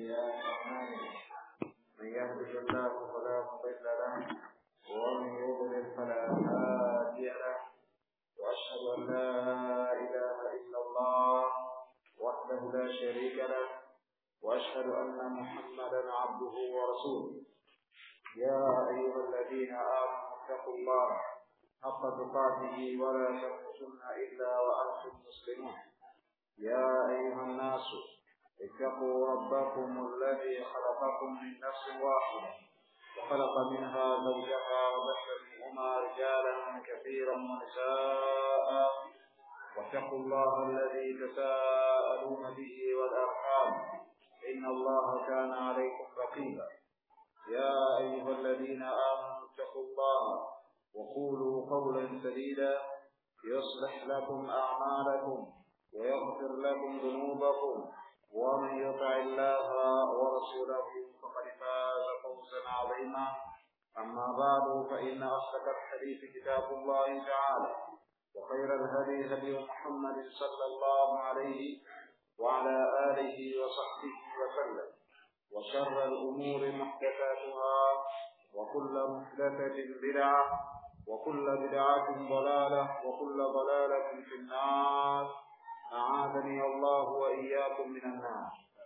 سيئات أعمالنا من يهده الله فلا مضل له ومن يضلل فلا هادي له وأشهد أن لا إله إلا الله وحده لا شريك له وأشهد أن محمدا عبده ورسوله يا أيها الذين آمنوا اتقوا الله حق تقاته ولا تموتن إلا وأنتم مسلمون يا أيها الناس اتقوا ربكم الذي خلقكم من نفس واحدة وخلق منها زوجها وبث منهما رجالا كثيرا ونساء واتقوا الله الذي تساءلون به والأرحام إن الله كان عليكم رقيبا يا أيها الذين آمنوا اتقوا الله وقولوا قولا سديدا يصلح لكم أعمالكم ويغفر لكم ذنوبكم ومن يطع الله ورسوله فقد فاز فوزا عظيما أما بعد فإن أصدق الحديث كتاب الله تعالى وخير الهدي هدي محمد صلى الله عليه وعلى آله وصحبه وسلم وشر الأمور محدثاتها وكل محدثة بدعة وكل بدعة ضلالة وكل ضلالة في النار أعاذني الله وإياكم من النار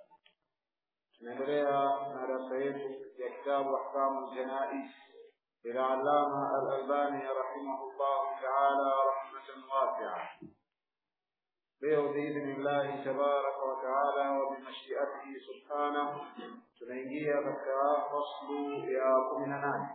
tunaendelea na darasa yetu ya kitabu ahkamu ljanais ila alama alalbani rahimahullahu taala rahmatan wasia leo biidhnillahi tabaraka wataala wa bimashiatihi subhanah tunaingia katika faslu ya kumi na nane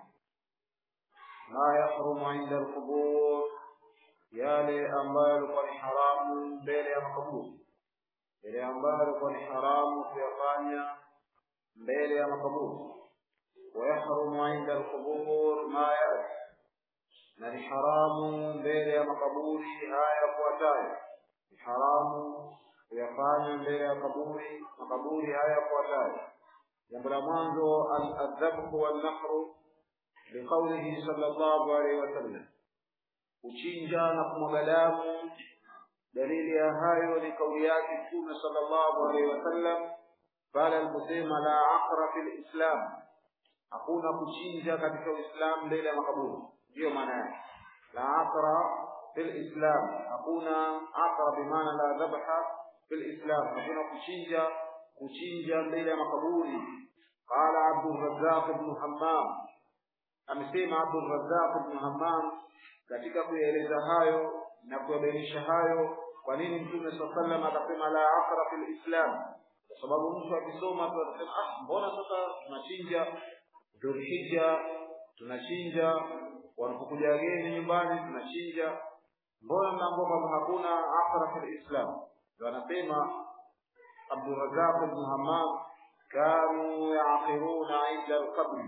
ma yahrumu inda alqubur yale ambayo yalikuwa ni haramu mbele ya makaburi yale ambayo yalikuwa ni haramu kuyafanya mbele ya makaburi wayahrumu inda alqubur ma yati na ni haramu mbele ya makaburi haya yafuatayo ni haramu kuyafanya mbele ya kaburi makaburi haya yafuatayo jambo la mwanzo aldhabhu wannahru liqaulihi sallallahu alaihi wasallam kuchinja na kumwaga damu dalili ya hayo ni kauli yake mtume sallallahu alaihi wasallam pale aliposema la aqra fil islam hakuna kuchinja katika uislamu mbele ya makaburi ndiyo maana yake la aqra fil islam hakuna aqra bimaana la dhabha fil islam hakuna kuchinja kuchinja mbele ya makaburi qala abdurrazzaq ibn hammam amesema abdurrazzaq ibn hammam katika kuyaeleza hayo na kuyabainisha hayo kwa nini mtume saa sallam akasema la aqra fil islam kwa sababu mtu akisoma tu atasema ah mbona sasa tunachinja dhulhija tunachinja wanapokuja wageni nyumbani tunachinja mbona mnaambia kwamba hakuna aqra fil islam ndio anasema abdurazaq ibn hammam kanu yaqiruna inda alqabri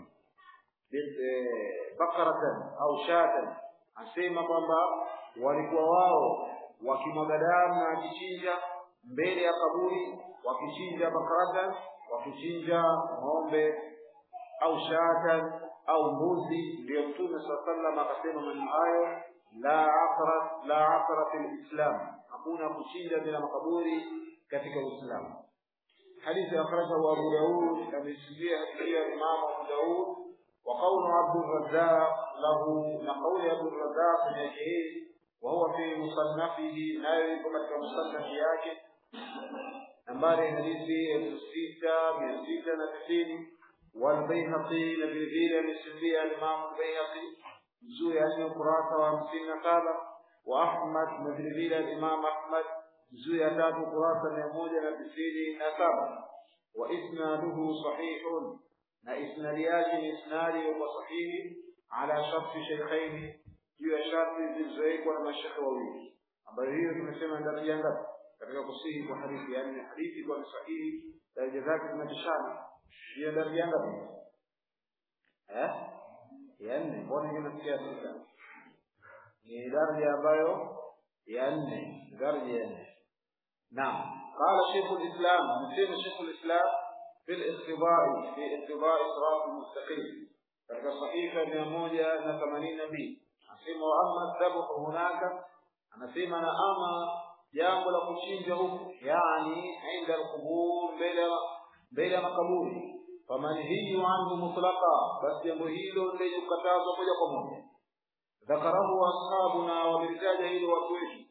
bakaratan au shatan asema kwamba walikuwa wao wakimwaga damu na wakichinja mbele ya kaburi wakichinja bakaratan wakichinja ng'ombe au shatan au mbuzi ndio mtume saa sallam akasema maneno hayo la aqra la aqra fil islam hakuna kuchinja bila makaburi katika uislamu hadithi akhrajahu abu daud amesikia hadithi ya imamu abu daud وقول عبد الرزاق له نقول عبد الرزاق يجيه وهو في مصنفه لا يكون في مصنف yake nambari hadithi elfu sita mia sita na tisini والبيهقي نبي vile amesimbia alimamu albayhaqi juu ya nne ukurasa wa hamsini na saba wa ahmad na vile vile alimamu ahmad juu ya tatu ukurasa mia moja na tisini na saba wa isnaduhu sahihun na isnadi yake ni isnadi kwa sahihi ala sharti shaykhaini juu ya sharti zilizowekwa na mashekhe wawili ambayo hiyo tumesema daraja ngapi katika kusihi kwa hadithi yaani hadithi kwa sahihi daraja zake zinatishana hiyo daraja ngapi eh ya nne mbona hiyo nasikia sita ni daraja ambayo ya nne daraja ya nne naam قال شيخ الإسلام نسينا شيخ الإسلام في الاقتضاء في اقتضاء صراط المستقيم katika sahifa mia moja na themanini na mbili anasema wa amma dhabhu hunaka anasema na ama jambo la kuchinja huku yani inda alqubur mbele mbele ya makaburi famanhiyu anhu mutlaqa basi jambo hilo lenye kukatazwa moja kwa moja ذكره أصحابنا ومرتاج إلى وكويش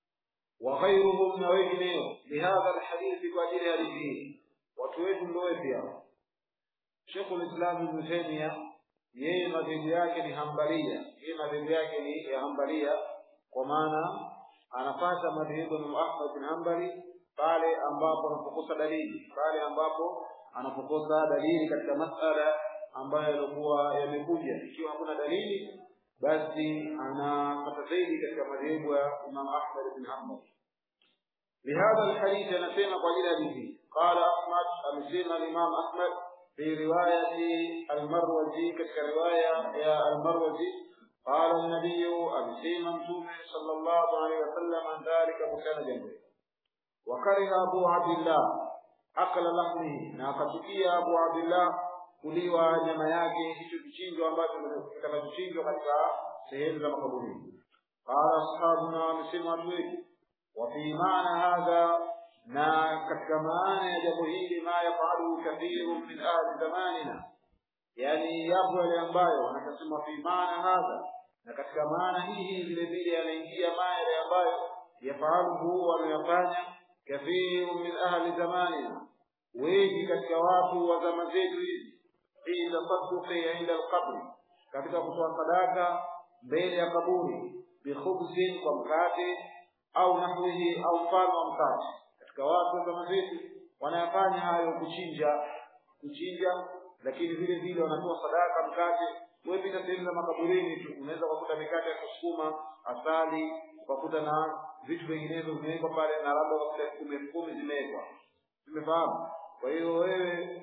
وغيرهم نوينيو لهذا الحديث قادر هذه وكويش نويفيا شيخ الإسلام ابن تيمية yeye madhehebu yake ni hambalia yeye madhehebu yake ni ya hambalia kwa maana anapata madhehebu ya Ahmad bin Hanbali pale ambapo anapokosa dalili pale ambapo anapokosa dalili katika masala ambayo yalikuwa yamekuja ikiwa hakuna dalili basi anapata zaidi katika madhehebu ya Imam Ahmad bin Hanbal لهذا الحديث anasema kwa ajili ya hadithi قال أحمد amesema Imam Ahmad في رواية المروزي كتك رواية يا المروزي قال النبي أبسيما متومه صلى الله عليه وسلم عن ذلك بكان جنبه وكره أبو عبد الله أكل لحمه ناقتكي أبو عبد الله kuliwa nyama yake hicho kichinjo ambacho kitakachochinjwa katika sehemu za makaburini qala ashabuna wamesema watu wetu wa fi maana hadha na katika maana ya jambo hili ma yafalu kathiru min ahli zamanina yani yapo yale ambayo wanasema fi maana hadha na katika maana hii vile vile yanaingia maa yale ambayo yafaluhu wanayafanya kathiru min ahli zamanina wengi katika watu wa zama zetu hizi fi tasadduqi inda alqabri katika kutoa sadaka mbele ya kaburi bikhubzin kwa mkate au nahwihi au mfano wa mkate katika watu wa zama zetu wanayafanya hayo kuchinja kuchinja lakini vile vile wanatoa sadaka mkate wewe pita sehemu za makaburini tu unaweza kukuta mikate ya kusukuma asali ukakuta na vitu vinginevyo vimewekwa pale na labda ukakuta kumi kumi zimewekwa umefahamu kwa hiyo wewe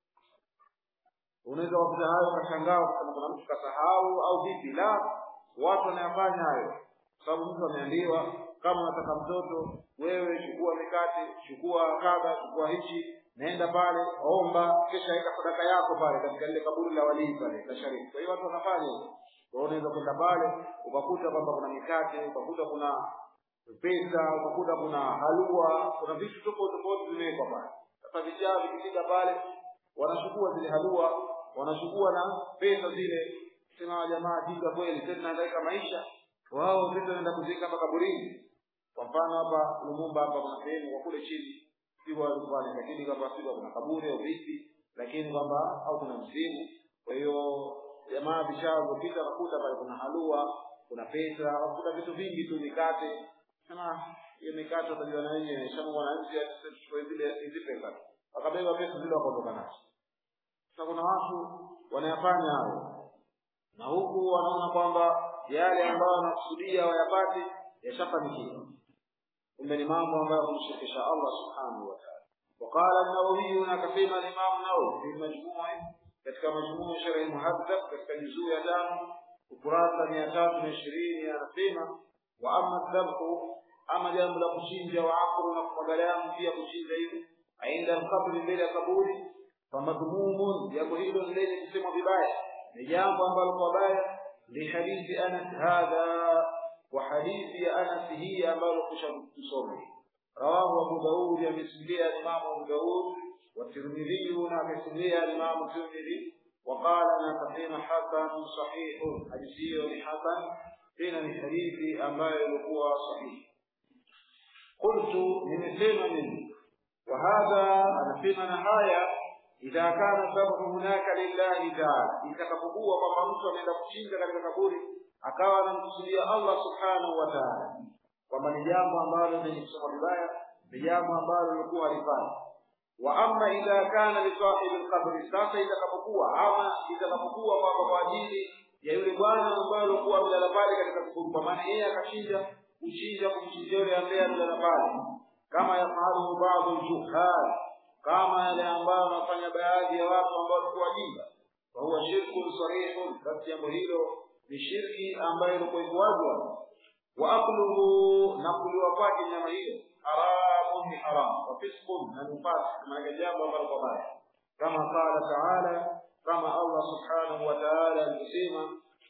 unaweza kukuta hayo ukashangaa kama kuna mtu kasahau au vipi la watu wanayafanya hayo kwa sababu mtu ameambiwa kama unataka mtoto wewe chukua mikate chukua kadha chukua hichi naenda pale omba kisha weka sadaka yako pale katika lile kaburi la walii pale la sharifu kwa hiyo watu wanafanya hivyo kwa unaweza kwenda pale ukakuta kwamba kuna mikate ukakuta kuna pesa ukakuta kuna halua kuna vitu tofauti tofauti vimewekwa pale sasa vijana vikifika pale wanachukua zile halua wanachukua na pesa zile sema jamaa jinga kweli sasa tunahangaika maisha wao vitu wanaenda kuzika makaburini kwa mfano hapa Lumumba hapa kuna sehemu kwa kule chini sio walikuwa lakini kama sio kuna kaburi au vipi lakini kwamba au kuna msimu kwa hiyo jamaa vishapita wakuta pale kuna halua kuna pesa wakuta vitu vingi tu mikate sema hiyo mikate utajua na wenyewe shamba wananchi tuchukue zile hizi pesa wakabeba pesa zile wakaondoka nazo sasa kuna watu wanayafanya hayo na huku wanaona kwamba yale ambayo wanakusudia wayapate yashafanikiwa kumbe ni mambo ambayo kumshirikisha Allah subhanahu wa ta'ala وقال النووي كفيما الإمام النووي في مجموع katika majmuu sharh muhaddab katika juzuu ya tano ukurasa mia tatu na ishirini anasema wa amma dhabhu ama jambo la kuchinja wa akru na kumwaga damu pia kuchinja hivi ainda alqabri mbele ya kaburi famadhmumun jambo hilo ni lenye kusemwa vibaya ni jambo ambalo kwa baya lihadithi anas hadha wa hadithi ya anas hii ambalo kusoma رواه أبو داود يمسليها الإمام أبو داود والترمذي ناقصليها الإمام الترمذي وقال ناقصين حسن صحيح حديثي حسن حين الحديث أما هو صحيح قلت nimesema mimi وهذا anasema na haya idha kana sababu hunaka lillahi ta'ala itakapokuwa kwamba mtu anaenda kuchinja katika kaburi akawa anamkusudia Allah subhanahu wa ta'ala kwamba ni jambo ambalo lenye kusoma vibaya ni jambo ambalo lilikuwa halifai wa amma idha kana li sahibi alqabri sasa itakapokuwa ama itakapokuwa kwamba kwa ajili ya yule bwana ambaye alikuwa amelala pale katika kaburi kwa maana yeye akashinda kuchinja kumchinja yule ambaye amelala pale kama yafahalu baadhi juhal kama yale ambayo wanafanya baadhi ya watu ambao walikuwa wajinga fa huwa shirkun sarihun basi jambo hilo ni shirki ambayo ilikuwa ikiwajwa واكله نقل وفاك nyama hiyo haramun ni haram wa fisqun na nifas kama jambo ambalo kwa baya kama qala taala kama Allah subhanahu wa ta'ala alisema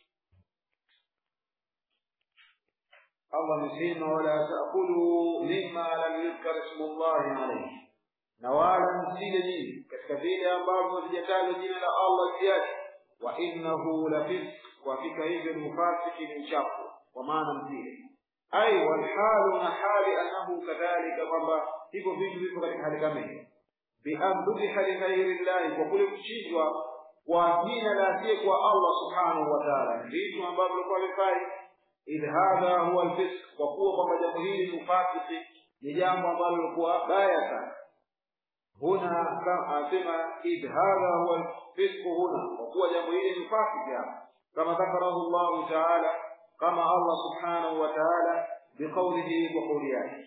Allah amesema wala taakulu mimma lam yuzkar ismu Allah alayhi na wala msile nyingi katika katika vile ambavyo havijatajwa jina la Allah juu yake wa innahu lafisq kwa hakika hivyo ni ufasiki ni uchafu kwa maana mzile ai walhalu na hali annahu kadhalika kwamba hivyo vitu vipo katika hali kama hiyo bian dhubiha lighairi llahi kwa kule kuchinjwa kwa jina la asiyekuwa Allah subhanahu wa ta'ala vitu ambavyo vilikuwa vifai idh hadha huwa alfisq kwa kuwa kwamba jambo hili ni ufasiki ni jambo ambalo lilikuwa baya sana huna asema idh hadha huwa alfisq huna kwa kuwa jambo hili ni fasiki hapa kama dhakarahu Allah ta'ala kama Allah subhanahu wa ta'ala biqawlihi wa qawli yake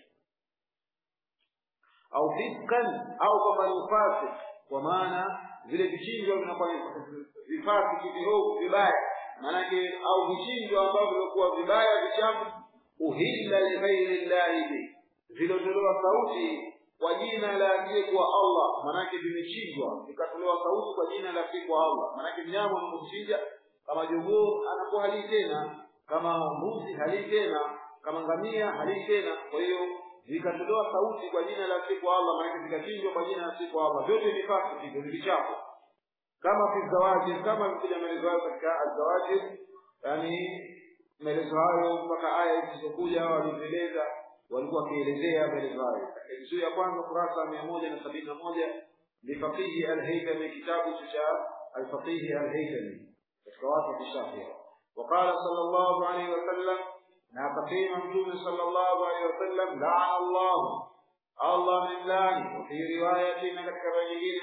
au fiskan au kwamba ni ufasik kwa maana vile vichinjwa vinakuwa vifasiki vihovu vibaya maanake au vichinjwa ambavyo vilikuwa vibaya vichafu uhilla lighairi llahi bi viliondolewa sauti kwa jina la asiyekuwa Allah maanake vimechinjwa vikatolewa sauti kwa jina la asiyekuwa Allah maanake mnyama unapomchinja kama jogoo anakuwa halii tena kama mbuzi halii tena kama ngamia halii tena kwa hiyo vikatolewa sauti kwa jina la asiyekuwa Allah maanake vikachinjwa kwa jina la asiyekuwa Allah vyote ni fasiki hivyo ni vichafu kama fi zawaji kama vile maelezo hayo katika azawaji yani maelezo hayo mpaka aya zilizokuja walieleza walikuwa wakielezea maelezo hayo juzuu ya kwanza kurasa mia moja na sabini na moja lifaqihi alhaitami kitabu cha alfaqihi alhaitami katika watu wa kishafia وقال صلى الله عليه وسلم na akasema mtume sallallahu alaihi wasallam laana Allah Allah min lani wa fi riwayatin katika riwaya nyingine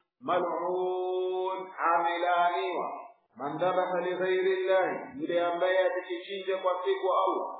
mal'un amelaniwa man dhabaha li ghairi llahi yule ambaye atakichinja kwa siku Allah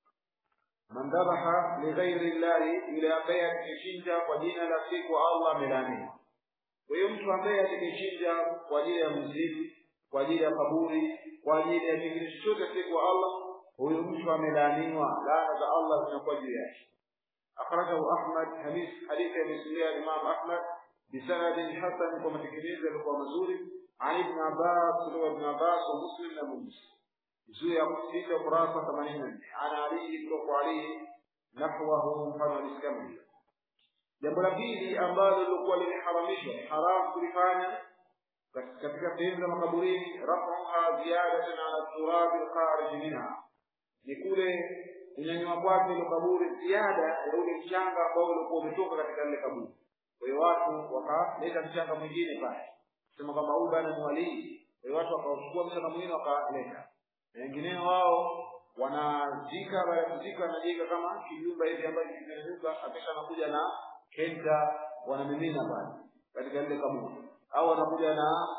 man dhabaha li ghairi llahi yule ambaye atakichinja kwa jina la siku Allah amelaniwa kwa hiyo mtu ambaye atakichinja kwa ajili ya mzimu kwa ajili ya kaburi kwa ajili ya kitu chochote siku Allah huyo mtu amelaaniwa laana za Allah zinakuwa juu yake akhrajahu Ahmad hadith hadithi ya Imam Ahmad بسند حسن كما تكنيز لكم مزوري عن ابن عباس هو ابن عباس ومسلم لم مسلم زوية قصيدة قرافة 80 عن علي بن عليه نحوه مفano الإسكامية jambo la pili ambalo lilikuwa limeharamishwa ni haramu kulifanya katika sehemu za makaburini rafuha ziyadatan ala turabi alkharij minha ni kule kunyanyua kwake ile kaburi ziada ya ule mchanga ambao ulikuwa umetoka katika lile kaburi kwa hiyo watu wakaleta mchanga mwingine pale sema kwamba huyu bana ni walii kwa hiyo watu wakachukua mchanga mwingine wakaleta na wengineo wao wanazika baada ya kuzika wanajika kama kijumba hivi ambacho kimeinuka akisha anakuja na kenta wanamimina pale katika lile kaburi au wanakuja na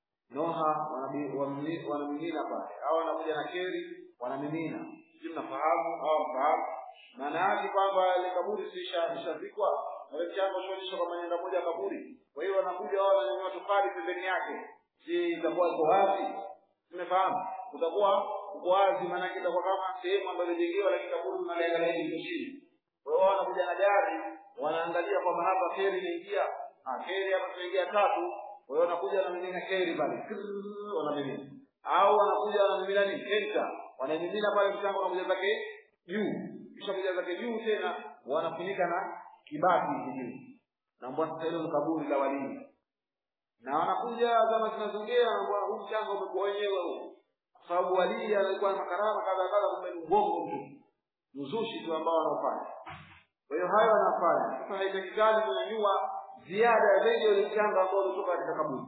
noha wanamimina pale au wanakuja na keri wanamimina sijui mnafahamu au mfahamu maana yake kwamba ile kaburi sishazikwa wale mchanga ushaonyesha kwamba nyanda moja kaburi kwa hiyo wanakuja wao wananyanyua tofali pembeni yake si itakuwa iko wazi umefahamu utakuwa uko wazi maanake itakuwa kama sehemu ambayo imejengewa lakini kaburi unalenga laini liko chini kwa hiyo wanakuja na gari wanaangalia kwamba hapa feri inaingia ah feri hapa tunaingia tatu kwa hiyo wanakuja wanamimina keri pale wanamimina au wanakuja wanamimina ni kenta wanamimina pale mchanga unakuja zake juu kisha kuja zake juu tena wanafunika na kibati hivi juu na mbona sasa hilo kaburi la walii na wanakuja kama zinazongea na huu mchanga umekuwa wenyewe huu kwa sababu walii alikuwa na makarama kadha kadha kumbe ni uongo tu uzushi tu ambao wanaofanya kwa hiyo hayo wanafanya sasa haitakikani kunyanyua ziada zaidi ya ule mchanga ambao ulitoka katika kaburi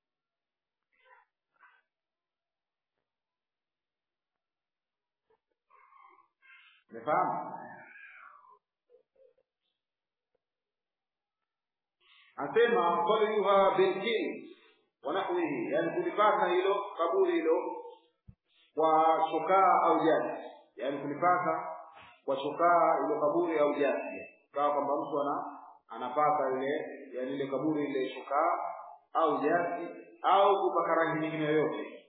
umefahamu asema qaluha bilkin wa nahwihi yani kulipaka hilo kaburi hilo kwa shokaa au jasi yani kulipaka kwa shokaa ile kaburi au jasi kawa kwamba mtu ana anapaka ile yani ile kaburi ile shokaa au jasi au kupaka rangi nyingine yoyote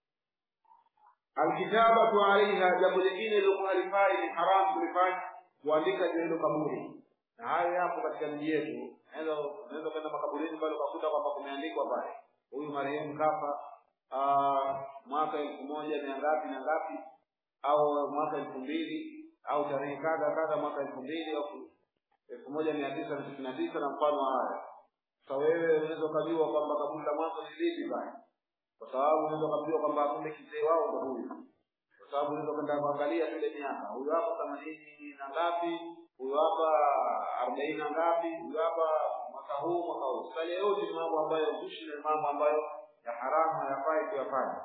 alkitabatu alaiha jambo lingine lilokuwa halifai ni haramu kulifanya kuandika juu hilo kaburi na hayo yapo katika mji yetu unaweza kwenda makaburini pale ukakuta kwamba kumeandikwa pale huyu marehemu kafa mwaka elfu moja mia ngapi na ngapi au mwaka elfu mbili au tarehe kadha kadha mwaka elfu mbili au elfu moja mia tisa na sitini na tisa na mfano haya sasa wewe unaweza unaweza kujua kwamba kaburi la mwanzo ni lipi pale kwa sababu unaweza kujua kwamba kumbe kizee wao ndo huyu kwa sababu unaweza kwenda kuangalia ile miaka huyu hapa themanini na ngapi huyu hapa arobaini na ngapi huyu hapa mwaka huu mwaka huu sasa yote ni mambo ambayo zushi ni mambo ambayo ya haramu hayafai kuyafanya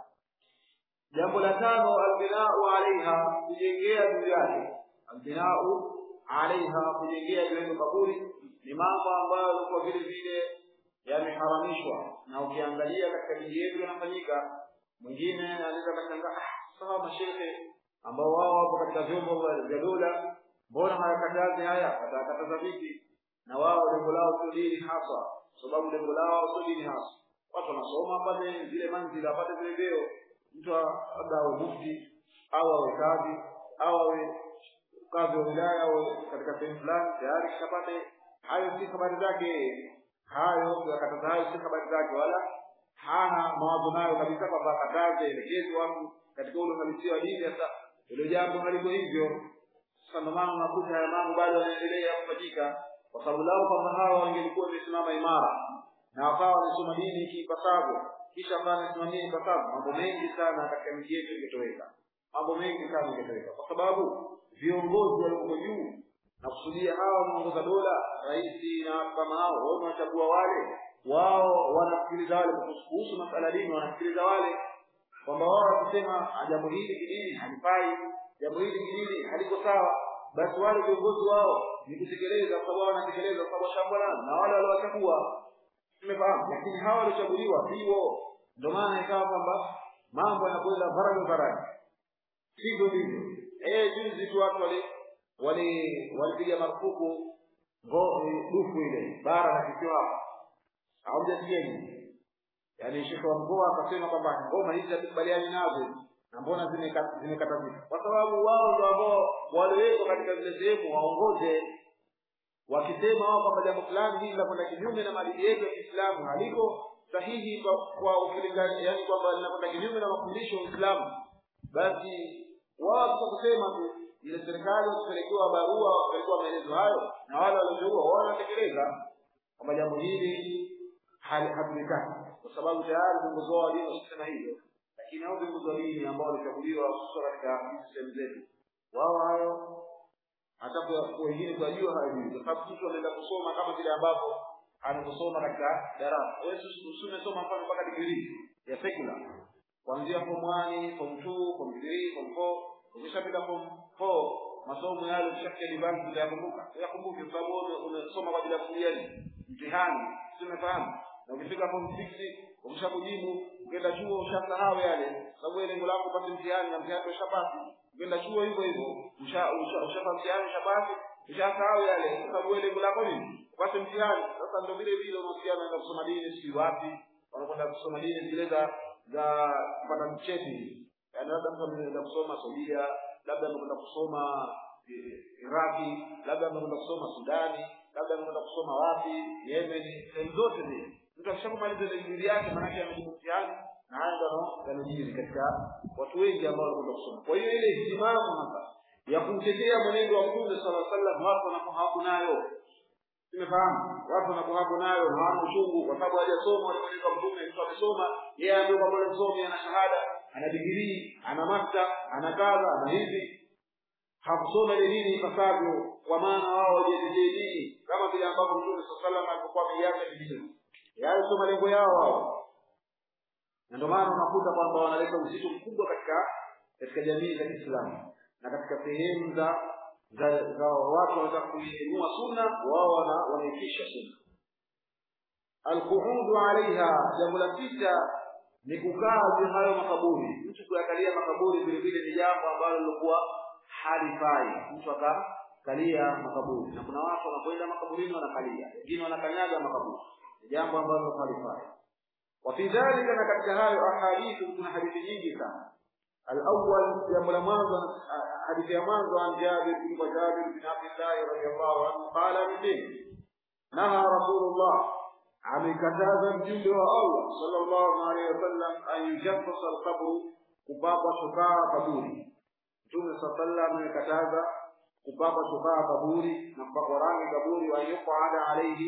jambo la tano albinau alaiha kujengea juu yake albinau alaiha kujengea juu yake kaburi ni mambo ambayo yalikuwa vile vile yameharamishwa na ukiangalia katika miji yetu yanafanyika mwingine anaweza kashangaa ah, sawa mashehe ambao wao wapo katika vyombo vya dola mbona hayakatazi haya watakataza vipi na wao lengo lao sio dini hasa sababu lengo lao sio dini hasa watu wanasoma pale zile manzila apate vile vyeo mtu labda awe mufti au awe kadhi au awe kadhi wa wilaya au katika sehemu fulani tayari kishapate hayo si habari zake hayo kuyakataza hayo si habari zake wala hana mawazo nayo kabisa kwamba akataze elekezi watu katika ule uhalisia wa dini sasa hilo jambo haliko hivyo sasa ndio maana unakuta haya mambo bado yanaendelea kufanyika kwa sababu lao kwamba hawa wangelikuwa wamesimama imara na wakawa wamesoma dini kiipasavyo kisha wakawa wamesimamia ipasavyo mambo mengi sana katika miji yetu ingetoweka mambo mengi sana ingetoweka kwa sababu viongozi walioko juu na kusudia hawa wanaongoza dola rais na watu kama hao wao wanachagua wale wao wanasikiliza wale kuhusu masala dini wanasikiliza wale kwamba wao wakisema jambo hili kidini halifai jambo hili kidini haliko sawa basi wale viongozi wao ni kutekeleza kwa sababu wanatekeleza kwa sababu shamba na wale waliowachagua tumefahamu lakini hawa waliochaguliwa sio ndio maana ikawa kwamba mambo yanakwenda varaga varaga sivyo ndivyo eh juzi tu watu wale wale walipiga marufuku dufu ile bara na kisiwa hapa haujasikieni yaani shekhe wa mkoa akasema kwamba ngoma hizi hatukubaliani nazo na mbona zimekatazika kwa sababu wao ndio ambao waliwekwa katika zile sehemu waongoze wakisema wao kwamba jambo fulani hili linakwenda kinyume na maadili yetu ya Kiislamu haliko sahihi kwa, kwa ukilingana yani kwamba linakwenda kinyume na mafundisho ya Uislamu basi wao kwa kusema tu ile serikali wakipelekewa barua wakipelekewa maelezo hayo na wale walioteua wao wanatekeleza kwamba jambo hili hatulikati kwa sababu tayari viongozi wao dini wanasema hivyo lakini hao viongozi wa dini ambao walichaguliwa hususan katika hizi sehemu zetu wao hayo hata kwa wengine tunajua hawajui kwa sababu mtu anaenda kusoma kama vile ambavyo anavyosoma katika darasa wewe umesoma mfano mpaka degree ya secular kuanzia form 1 form 2 form 3 form 4 ukishapita form 4 masomo yale ukishafika advance utayakumbuka uyakumbuke kwa sababu umesoma kwa ajili ya kujiani mtihani si umefahamu na ukifika form 6 ukishakujibu ukienda chuo ushasahau yale sababu ile lengo lako upate mtihani na mtihani ushapasi ukienda chuo hivyo hivyo ushapata mtihani ushapasi ushasahau yale kwa sababu ile lengo lako nini upate mtihani sasa ndio vile vile unasikia unaenda kusoma dini si wapi wanakwenda kusoma dini zile za za kupata cheti yaani labda mtu ameenda kusoma Saudia labda amekwenda kusoma Iraki labda amekwenda kusoma Sudani labda amekwenda kusoma wapi Yemen sehemu zote zile mtu akishamaliza ile digrii yake maanake amejibu mtihani na haya ndio yanajiri katika watu wengi ambao wanakwenda kusoma kwa hiyo ile ihtimamu hapa ya kumtetea mwenendo wa Mtume sallallahu alaihi wasallam watu wanapohamu nayo tumefahamu watu wanapohamu nayo na wana uchungu kwa sababu hajasoma alipeleka Mtume mtu amesoma yeye ambaye kwa bora msomi ana shahada ana digrii ana master ana kadha ana hivi hakusoma ile dini ipasavyo kwa maana wao wajitetee dini kama vile ambavyo Mtume sallallahu alaihi wasallam alipokuwa ameiacha dini yale sio malengo yao wao na ndio maana unakuta kwamba wanaleta uzito mkubwa katika katika jamii za Kiislamu na katika sehemu za za, za watu wanataka kuinua sunna wao wana wanaifisha sunna alquudu alaiha jambo la sita ni kukaa juu hayo makaburi mtu kuyakalia makaburi vile vile ni jambo ambalo lilikuwa halifai mtu akakalia makaburi na kuna watu wanakwenda makaburini wanakalia wengine wanakanyaga makaburi ni jambo ambalo halifai وفي ذلك na katika hayo ahadithu kuna hadithi nyingi sana الأول jambo la mwanzo hadithi ya mwanzo an Jabir bin Jabir bin Abdullah radhiyallahu anhu qala mithil naha Rasulullah amekataza mjumbe wa Allah sallallahu alaihi wasallam an yujaffasa al-qabr kupakwa chokaa kaburi Mtume sallallahu amekataza kupakwa chokaa kaburi na kupakwa rangi kaburi wa yuqada alayhi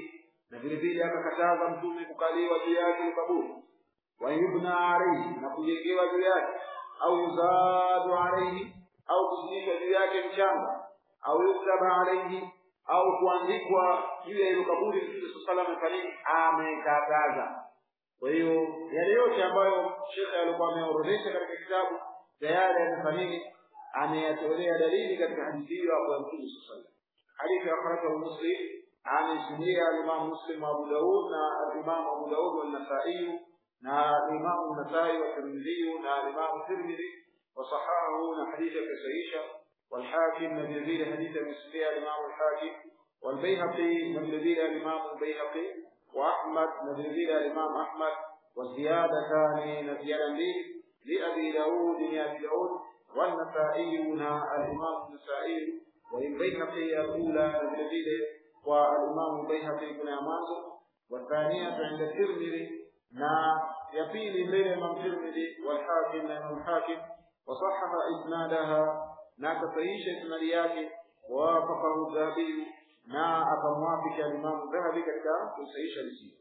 na vile vile akakataza mtume kukaliwa juu yake kaburi wa yubna alayhi na kujengewa juu yake au yuzadu alayhi au kuzidishwa juu yake mchanga au yuktaba alayhi au kuandikwa juu ya hilo kaburi mtume sallallahu alayhi wasallam amekataza kwa hiyo yale yote ambayo shekhe alikuwa ameorodhesha katika kitabu tayari amefanya ameyatolea dalili katika hadithi hiyo hapo ya mtume sallallahu alayhi wasallam hadithi akhrajahu muslim amesimulia al-Imam Muslim wa Abu Daud na al-Imam Abu Daud wa Nasa'i na al-Imam An-Nasa'i wa Tirmidhi na al-Imam Tirmidhi wa sahahahu na hadithi kasaisha والحاكم نبيل حديث مسلم الإمام الحاكم والبيهقي نبيل الإمام البيهقي وأحمد نبيل الإمام أحمد والزيادتان نزيادا به لأبي داود لأبي داود والنسائي الإمام النسائي والبيهقي الأولى نبيل والإمام البيهقي بن أمانه والثانية عند الترمذي نا يقيل بين الإمام الترمذي والحاكم الإمام الحاكم وصحح إسنادها na kasaisha isnadi yake wawafaqahu dhahabiyu na akamwafika alimamu dhahabi katika kusaisha hadithi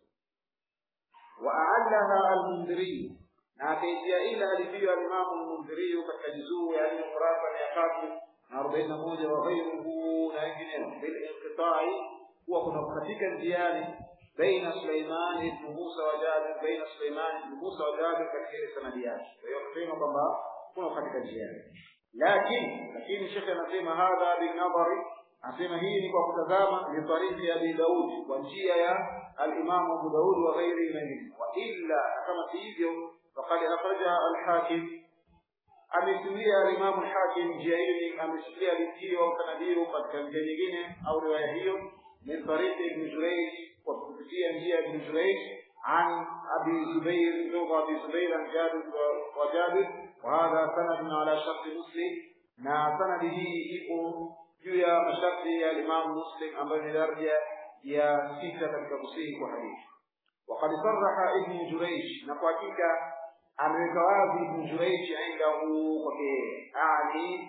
wa aallaha almundhiri na akaitia ila hadithi hiyo alimamu almundhiri katika juzuu ya nne kurasa mia tatu na arobaini na moja wa ghairuhu na wengineo bilinqitai kuwa kuna kukatika njiani baina Suleiman ibn Musa wa Jabir baina Suleiman ibn Musa wa Jabir katika ile sanadi yake kwa hiyo akasema kwamba kuna kukatika njiani lakini lakini shekhe anasema hadha binadhari anasema hii ni kwa kutazama ni tariqi ya Abi Daud kwa njia ya al-Imam Abu Daud wa ghairi wengine wa illa kama si hivyo faqad akhraja al-Hakim amesimulia al-Imam al-Hakim njia hii amesimulia hiyo sanadiyo katika njia nyingine au riwaya hiyo min tariqi Ibn Jurayj kwa kupitia njia ya Ibn Jurayj عن أبي زبير لغة أبي زبير عن جابر وجابر وهذا سند على شرط مسلم na sanadi hii ipo juu ya masharti ya Imam Muslim ambayo ni daraja ya sita katika kusihi kwa hadithi. Waqad sarraha Ibn Jurayj, na kwa hakika ameweka wazi Ibn Jurayj indahu kwake yeye, ani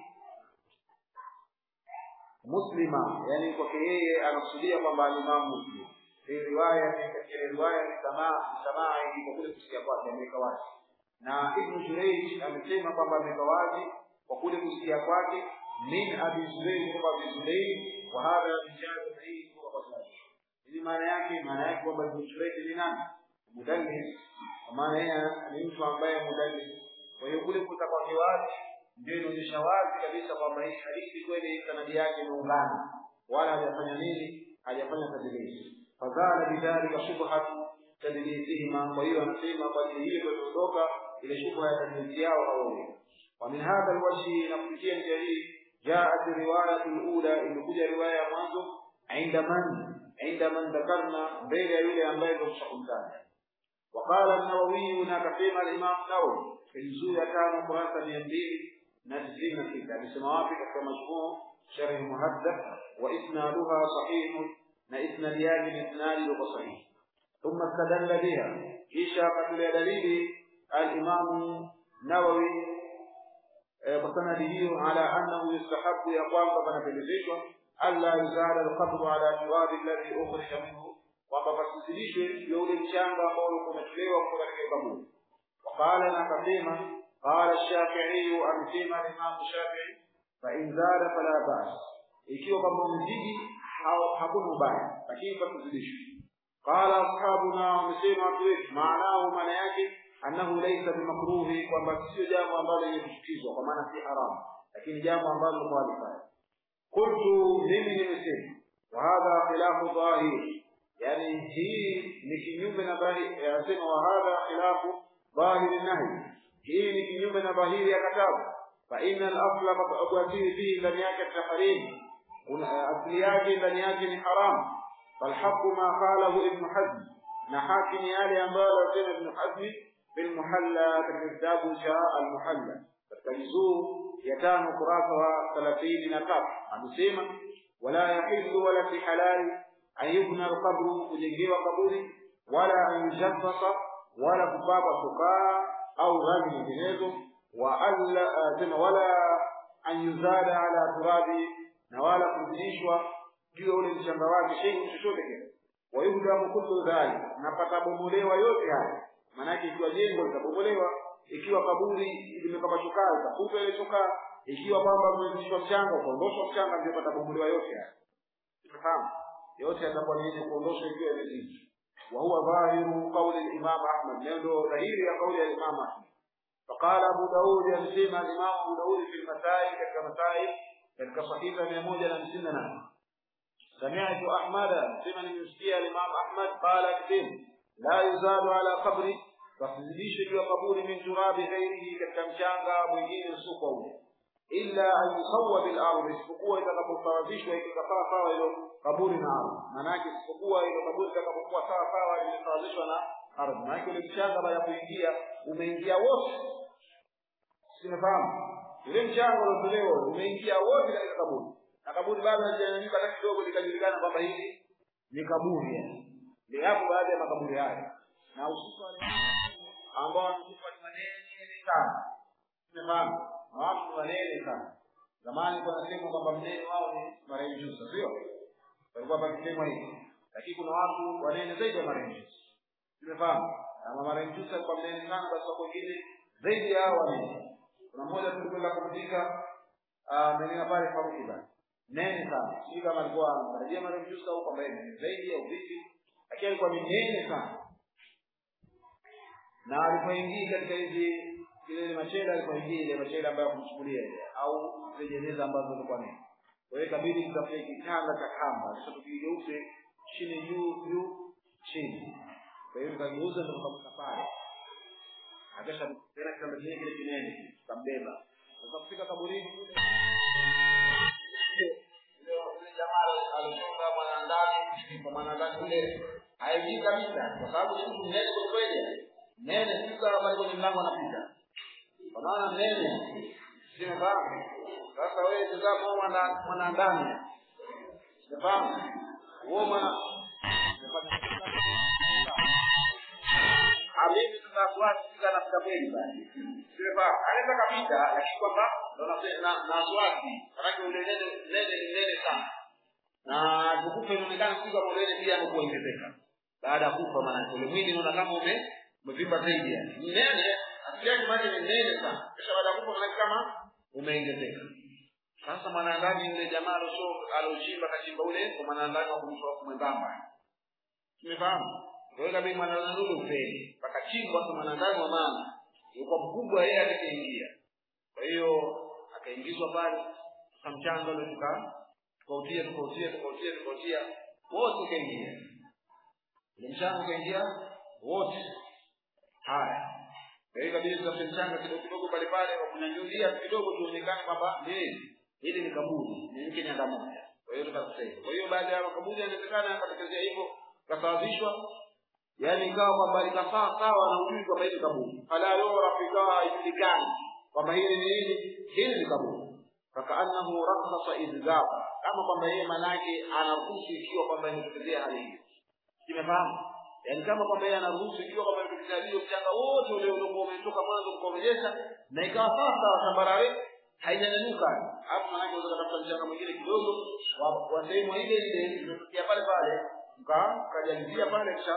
muslima, yani kwake yeye anakusudia kwamba Imam Muslim hii riwaya ni katika riwaya ni samaa samaa iko kule kusikia kwake ameweka wazi na Ibn Jurayj amesema kwamba ameweka wazi kwa kule kusikia kwake min Abi Zubayr kwa Abi Zubayr wa hadha rijal sahihi kwa Basari hili maana yake maana yake kwamba Ibn Jurayj ni nani mudallis kwa maana yeye ni mtu ambaye mudallis kwa hiyo kule kuta kwake wazi ndio inaonyesha wazi kabisa kwamba hii hadithi kweli sanadi yake imeungana wala hajafanya nini hajafanya tadlisi fadhala bidhalika shubhatu tadlisihima kwa hiyo anasema kwa ajili hiyo imeondoka ile shubha ya tadlisi yao hao ومن هذا الوجه نقول njia hii جاءت الرواية الأولى imekuja riwaya ya mwanzo عند من عند من ذكرنا mbele ya yule ambaye tumshakumtaja وقال النووي نكفيما الإمام النووي في الجزء كان قرآن 296 amesema wapi katika majmuu sharh muhaddab وإسنادها صحيح na isnad yake ni isnadi iliyo sahihi ثم استدل بها kisha akatolea dalili al-Imam Nawawi kwa sanadi hiyo ala annahu yustahabu ya kwamba panapendezeshwa alla yuzada al-qabr ala turabi alladhi ukhrija minhu kwamba pasizidishwe ndio ule mchanga ambao ulikuwa umetolewa kutoka katika kaburi waqala na akasema qala ash-shafi'i amsema al-imam shafi'i fa in zada fala ba's ikiwa kwamba umezidi hakuna ubaya lakini pasizidishwe qala ashabuna wamesema watu wetu maanao maana yake annahu laysa bimakruhi kwamba sio jambo ambalo limechukizwa kwa maana si haramu lakini jambo ambalo kwa halifai qultu mimi nimesema wa hadha khilafu dhahir yani hii ni kinyume na dhahiri yanasema wa hadha khilafu dhahiri nahi hii ni kinyume na dhahiri ya katabu fa inna al-asla maqadati fihi ndani yake tahrim kuna asli yake ndani yake ni haramu فالحق ما قاله ابن حزم نحاكم يالي أنبال ابن حزم بالمحلى كتاب جاء المحلى فالجزء يتام قرافها ثلاثين نقاط أمسيما ولا يحل ولا في حلال أن يبنى القبر كجنجيب قبوري ولا أن يجفص ولا كباب سكاء أو غني جنيزه وألا ولا أن يزاد على ترابه na wala kuzidishwa juu ya ule mchanga wake shei chochote kile wayuhdamu kullu dhalik na patabomolewa yote haya maanake ikiwa jengo litabomolewa ikiwa kaburi limekapa chokaa itafutwa ile chokaa ikiwa kwamba umezishwa mchanga ukaondoshwa mchanga ndio patabomolewa yote haya tunafahamu yote yatakuwa ni yenye kuondoshwa ikiwa imezidi wa huwa dhahiru qawli al-imam ahmad ndio dhahiri ya kauli ya imam ahmad فقال أبو داود يمسيما الإمام أبو داود في المسائل كتك مسائل كتك صحيفة ميموجة لمسننا سمعت أحمد سمع يمسكي الإمام أحمد قال كتب لا يزال على قبر فخزليش جوا قبور من تراب غيره كتمشانغا mwingine msuko ule illa an yusawwa bil ardi isipokuwa itakaposawazishwa ikikakaa sawa hilo kaburi na ardhi maanake isipokuwa hilo kaburi itakapokuwa sawa sawa limesawazishwa na ardhi maanake ule mchanga baada ya kuingia umeingia wote simefahamu ule mchanga uliotolewa umeingia wote katika kaburi na kaburi bado halijanyanyuka hata kidogo likajulikana kwamba hili ni kaburi ni hapo baada ya makaburi haya na usiku ambao wamekufa ni manene sana simefahamu na watu ni wanene sana zamani kwa nasema kwamba mnene wao ni marehemu Jusa sio walikuwa pakisemwa hivi lakini kuna watu wanene zaidi ya marehemu Jusa simefahamu kama marehemu Jusa alikuwa mnene sana basi wako wengine zaidi ya hao wanene kuna mmoja tulikwenda kumzika amenena pale Faruki basi nene sana si kama alikuwa anatarajia marehemu Jusa au kwamba yeye ni zaidi au vipi lakini alikuwa ni nene sana na alipoingia katika hizi ile ile machela alipoingia ile machela ambayo kumchukulia ile au zile jeneza ambazo zilikuwa naye kwa hiyo ikabidi tutafute kitanda cha kamba kisha tukigeuze chini juu juu chini kwa hiyo tukageuza ndio tukamka pale akisha tena kitanda kile kile kinene tukambeba sasa kufika kaburini kule ile jamaa alichonga mwanandani kwa mwanandani kule haingii kabisa kwa sababu ni mtu mnene kwa kweli nene sika pale kwenye mlango anapita unaona mnene simefahamu sasa wewe tazama mwana mwana ndani simefahamu wewe mwana Habibi tunafuata sika na mkabeli bali simefahamu anaweza kapita lakini kwamba na na swati manake ule nene nene ni nene sana na tukufa inaonekana siku kama ule pia amekuongezeka baada ya kufa maana ule mwili unaona kama ume umevimba zaidi yani nene asili yake maji ni nene sana kisha baada ya kufa maana kama umeongezeka sasa mwanadamu yule jamaa alosho alochimba kachimba ule kwa mwanadamu wa kumtoa mwembamba tumefahamu kwa hiyo kabisa mwanadamu ule ufeli pakachimbwa kwa mwanadamu wa maana yuko mkubwa yeye akaingia kwa hiyo akaingizwa pale sasa mchanga ule tuka tukautia tukautia tukautia tukautia wote ukaingia ule mchanga ukaingia wote haya kwa hiyo kabidi tutafute mchanga kidogo kidogo pale pale kwa kunyanyulia kidogo tuonekane kwamba ni hili ni kaburi ni mke nyanda moja kwa hiyo tukakusema kwa hiyo baada ya makaburi yanawezekana akatokezea hivyo kasawazishwa yaani ikawa kwamba likasaa sawa na ujui kwamba hili kaburi fala yurafu ikawa haijulikani kwamba hili ni hili hili ni kaburi fakaannahu rakhasa idzafa kama kwamba yeye manake anaruhusu ikiwa kwamba imetokezea hali hiyo simefahamu yaani kama kwamba yeye anaruhusu ikiwa kwamba imetokezea hiyo mchanga wote ule uliokuwa umetoka mwanzo kukomesha na ikawa sawa sawa tambarare haijanyanyuka hapo manake unaweza kutafuta mchanga mwingine kidogo wa sehemu ile ile imetokea pale pale mkajalizia pale kisha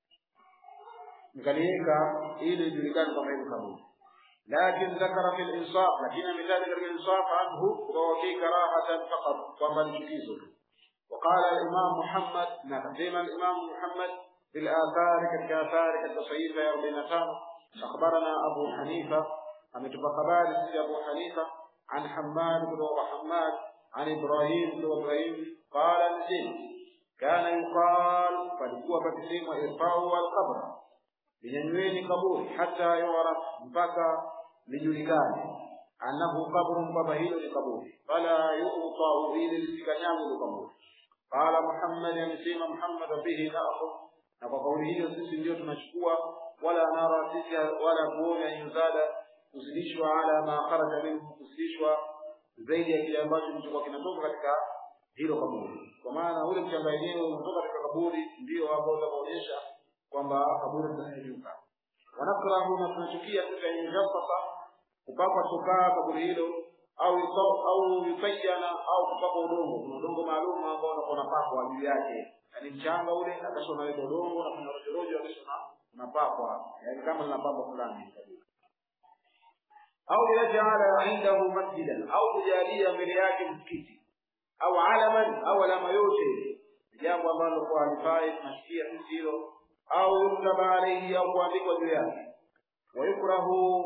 mkaliweka ili ijulikane kwamba hili kaburi لكن ذكر في الإنصاف لكن مثال ذكر الإنصاف عنه وفي كراهة فقط طبعا تجيزه وقال الإمام محمد نقدم الإمام محمد في الآثار كالآثار كالتصعيد يا ربنا أخبرنا أبو حنيفة أم خبار أبو حنيفة عن حماد بن حماد عن إبراهيم بن إبراهيم قال نزيد كان يقال فالقوة بكسيم وإرفاعه القبر linyanyweni kaburi hata yuraf mpaka lijulikane annahu qabrun kwamba hilo ni kaburi fala yutau ili lisikanyagwe lo kaburi qala muhammad amesema muhammad bihi naakhudh na kwa kauli hiyo sisi ndio tunachukua wala nara sisi wala kuona yuzada kuzidishwa ala ma kharaja minhu kuzidishwa zaidi ya kile ambacho kilichokuwa kinatoka katika hilo kaburi kwa maana ule mchanga wenyewe unatoka katika kaburi ndio ambao utaonyesha kwamba kaburi litanyanyuka wanakrahu na tunachukia tukainjassasa kupakwa chokaa kaburi hilo au au yutayana au kupakwa udongo kuna udongo maalum ambao unakuwa unapakwa juu yake yaani mchanga ule akasha unaweka udongo na kuna rojorojo akasha unapakwa yaani kama linapakwa fulani au yajala indahu masjidan au kujalia mbele yake msikiti au alaman au alama yote jambo ambalo kwa halifai tunasikia sisi hilo au yuktaba alayhi au kuandikwa juu yake wayukrahu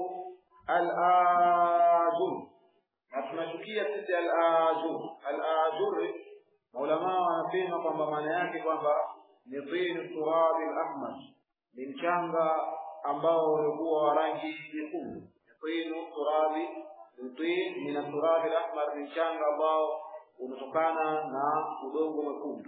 al-ajur na tunachukia sisi al-ajur al-ajur maulama wanasema kwamba maana yake kwamba ni tin turab al-ahmar ni mchanga ambao ulikuwa wa rangi nyekundu tin turabi tin min turab al-ahmar ni mchanga ambao unatokana na udongo mwekundu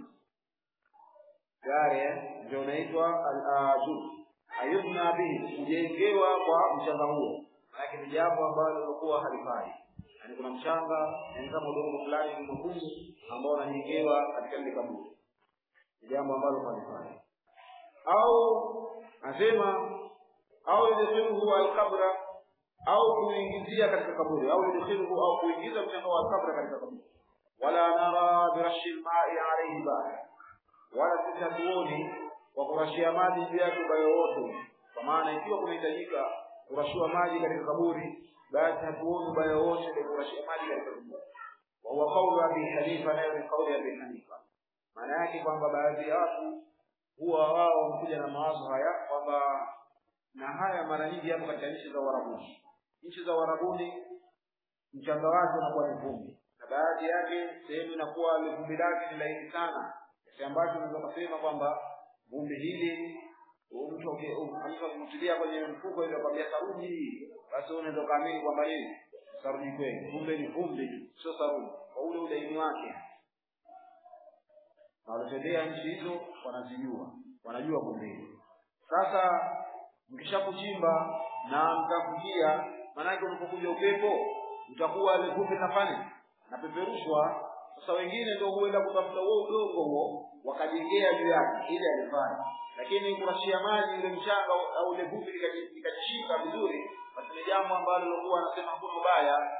gari ndio unaitwa al-ajur ayubna bihi kujengewa kwa mchanga huo maanake ni jambo ambalo lilikuwa halifai yaani kuna mchanga yani kama udongo fulani mwekundu ambao unajengewa katika ile kaburi ni jambo ambalo halifai au anasema au yudkhiluhu alqabra au kuingizia katika kaburi au yudkhiluhu au kuingiza mchanga wa alqabra katika kaburi wala nara birashi alma'i alayhi ba'da wala sisi hatuoni kwa kurashia maji juu yake ubaya wote kwa maana ikiwa kunahitajika kurashiwa maji katika kaburi basi hatuoni ubaya wote kwa kurashia maji katika kaburi wa huwa kaulu abi hanifa nayo ni kauli ya abi hanifa maana yake kwamba baadhi ya watu huwa wao wamekuja na mawazo haya kwamba na haya mara nyingi yapo katika nchi za Uarabuni nchi za Uarabuni mchanga wake unakuwa ni vumbi na baadhi yake sehemu inakuwa vumbi lake ni laini sana kiasi ambacho unaweza kusema kwamba vumbi hili mtu mtu akimtilia kwenye mfuko ile kwa saruji basi unaweza kuamini kwamba nini saruji kweli kumbe ni vumbi sio saruji kwa ule ulaini wake na walitembea nchi hizo wanazijua wanajua vumbi hili sasa mkishakuchimba na mkafikia maanake unapokuja upepo utakuwa ile vumbi nafanya napeperushwa sasa wengine ndio huenda kutafuta huo udongo huo wakajengea juu yake ili alifanya lakini kurashia maji ule mchanga au ile vumbi likajishika vizuri basi ni jambo ambalo lilikuwa anasema hakuna ubaya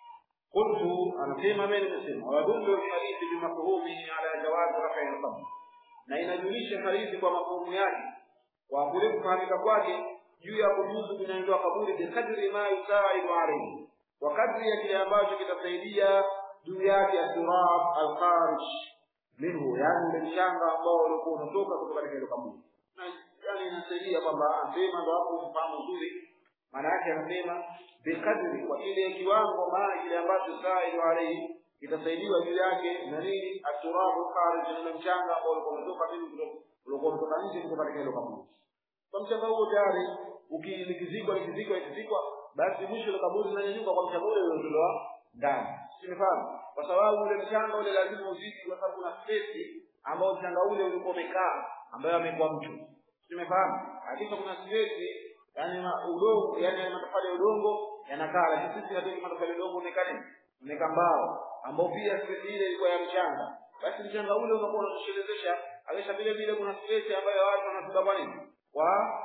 qultu anasema mimi nimesema wadullu alhadithi bimafhumihi ala jawazi rafa'i al na inajulisha hadithi kwa mafhumu yake kwa kule kufahamika kwake juu ya kujuzu kunyanyua kaburi bikadri ma yusaidu alayhi kwa kadri ya kile ambacho kitasaidia juu yake aturab alkharij minhu yani ule mchanga ambao ulikuwa unatoka kutoka katika ile kaburi na yani inasaidia kwamba anasema ndo hapo mfano mzuri maana yake anasema bikadri kwa ile kiwango maana kile ambacho saidu alayhi itasaidiwa juu yake na nini aturab alkharij na ule mchanga ambao ulikuwa unatoka minhu ulikuwa unatoka nje kutoka katika ile kaburi kwa mchanga huo tayari ukilikizikwa likizikwa likizikwa basi mwisho ile kaburi linanyanyuka kwa mchanga ule uliotolewa ndani simefahamu kwa sababu ule mchanga ule lazima uzidi kwa sababu kuna space ambao mchanga ule ulikuwa umekaa ambayo amekuwa mtu simefahamu hakika kuna space yani udongo yani matofali ya udongo yanakaa lakini sisi hataki matofali ya udongo onekane umeka mbao ambao pia space ile ilikuwa ya mchanga basi mchanga ule unakuwa unatoshelezesha akisha vile vile kuna space ambayo watu wanatuba kwa nini kwa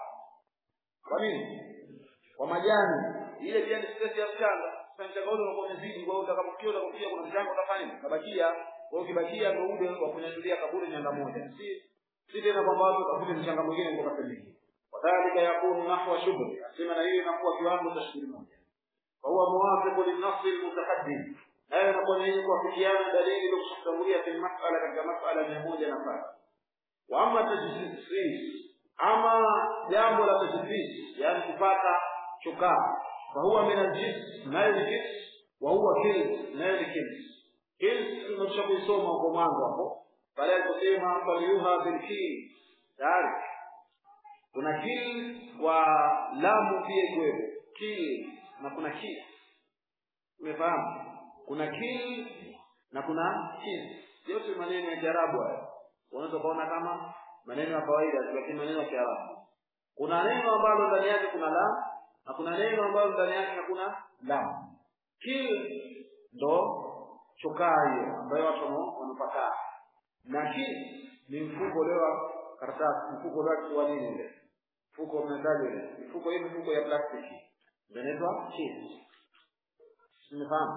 kwa nini kwa majani ile pia ni space ya mchanga sasa mchanga ule unakuwa umezidi kwa hiyo utakapokia utakapokia kuna mchanga utafanya nini kabakia kwa hiyo kibakia ndio ule wa kunyanyulia kaburi nyanda moja si si tena kwamba watu watafute mchanga mwingine kutoka pembeni wadhalika yakunu nahwa shubri asema na hiyo inakuwa kiwango cha shughuli moja fa huwa muwafiqu linnafsi almutaqaddim nayo inakuwa ni yenye kuafikiana dalili iliyokutangulia fi masala katika masala mia moja na saba wa amma tajsis ama jambo la tajsis yani kupaka chokaa فهو من الجنس nayo ni jins wa huwa kils nayo ni kils kils tumesha kuisoma huko mwanzo hapo pale aliposema falyuha bilkil tayari kuna kil kwa lamu pia ikiwepo kil na kuna kil umefahamu kuna kil na kuna kil yote maneno ya kiarabu haya unaweza kuona kama maneno ya kawaida lakini maneno ya kiarabu kuna neno ambalo ndani yake kuna lamu na kuna neno ambalo ndani yake hakuna lam kil ndo chokaa hiyo ambayo watu wanapakaa na kil ni mfuko leo karatasi mfuko leo kwa nini ile mfuko mnataja ile mfuko hii mfuko ya plastiki ndio inaitwa kil umefahamu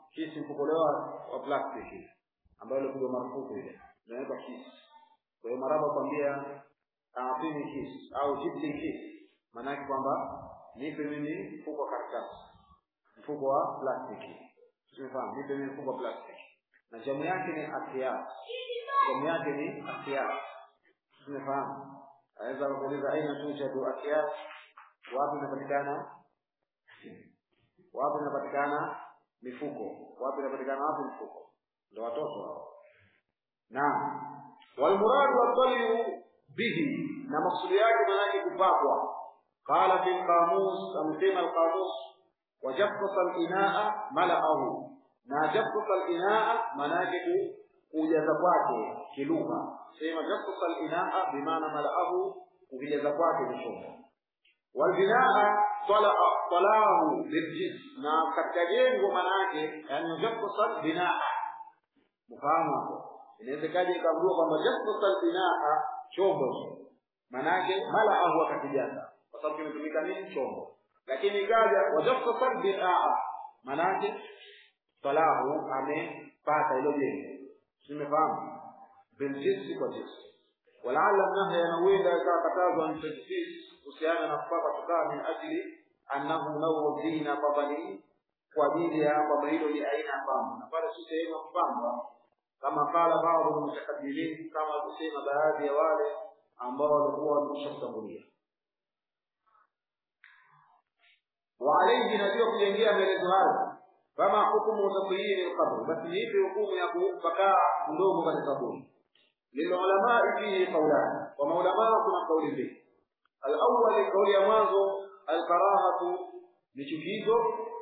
kisi mfuko ule wa plastiki ambayo ilikuwa marufuku ile inaitwa kisi kwa hiyo maraba kwambia aatini kisi au jibli kisi maanake kwamba nipe mimi mfuko wa karatasi mfuko wa plastiki tumefahamu nipe mimi mfuko wa plastiki na jamu yake ni akiyas jamu yake ni akiyas tumefahamu aweza kuuliza aina tujadu akiyas wapi inapatikana wapi inapatikana mifuko wapi inapatikana wapi mifuko ndio watoto hao naam walmuradu wataliu bihi na maksudi yake manake kupakwa qala fi lqamus amesema alqamus wajaffasa linaa malaahu na jaffasa linaa manake kujaza kwake kilugha sema jaffasa linaa bimaana malaahu kukijaza kwake kichombo walbinaa talahu biljins na katika jengo manake yani jaffasa binaa mfahamu hapo inawezekaje ikaambiwa kwamba jaffasa binaa chombo manake malaahu akakijaza kwa sababu kimetumika nini chombo lakini ikaja wajaffasa binaa manake talahu amepata hilo jengo simefahamu biljinsi kwa jinsi walaala nahya yanawenda ikawa katazwa ni tajsis kuhusiana na kupaka tukaa min ajli annahu nawu dina kwamba ni kwa ajili ya kwamba hilo ni aina ya pambo na pale si sehemu ya kupamba kama kala baadhi mutakabilin kama kusema baadhi ya wale ambao walikuwa wamekwisha kutangulia وعليه نجيب kujengea maelezo haya kama hukumu takyini alqabr basi ni ipi hukumu ya kupakaa mdogo katika kaburi lilulamaa fihi qawlan wa maulama kuna kauli mbili الأول قول يمازو الكراهة لشكيزو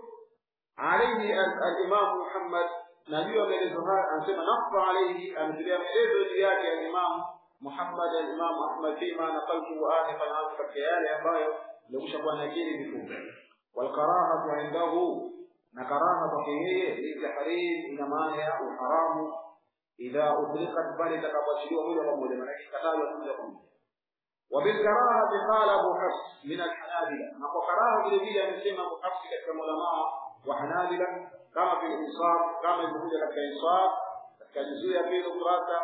عليه الإمام محمد نبي ملزها أن سمى نص عليه أن تبيع ملزو لياك الإمام محمد الإمام أحمد فيما نقلته آنفا عن فكيال أبايو لو شبه نكيري بكم والكراهة عنده نكراهة فيه للتحريم إنما هي الحرام إذا أطلقت بل تكبشلوا مولى مولى منك كتابة مولى وبالكراهة قال أبو حفص من الحنابلة نقول كراهة vile vile amesema Abu Hafs katika ulama wa Hanabila kama vile insaf kama ilivyokuja katika insaf katika juzuu ya pili ukurasa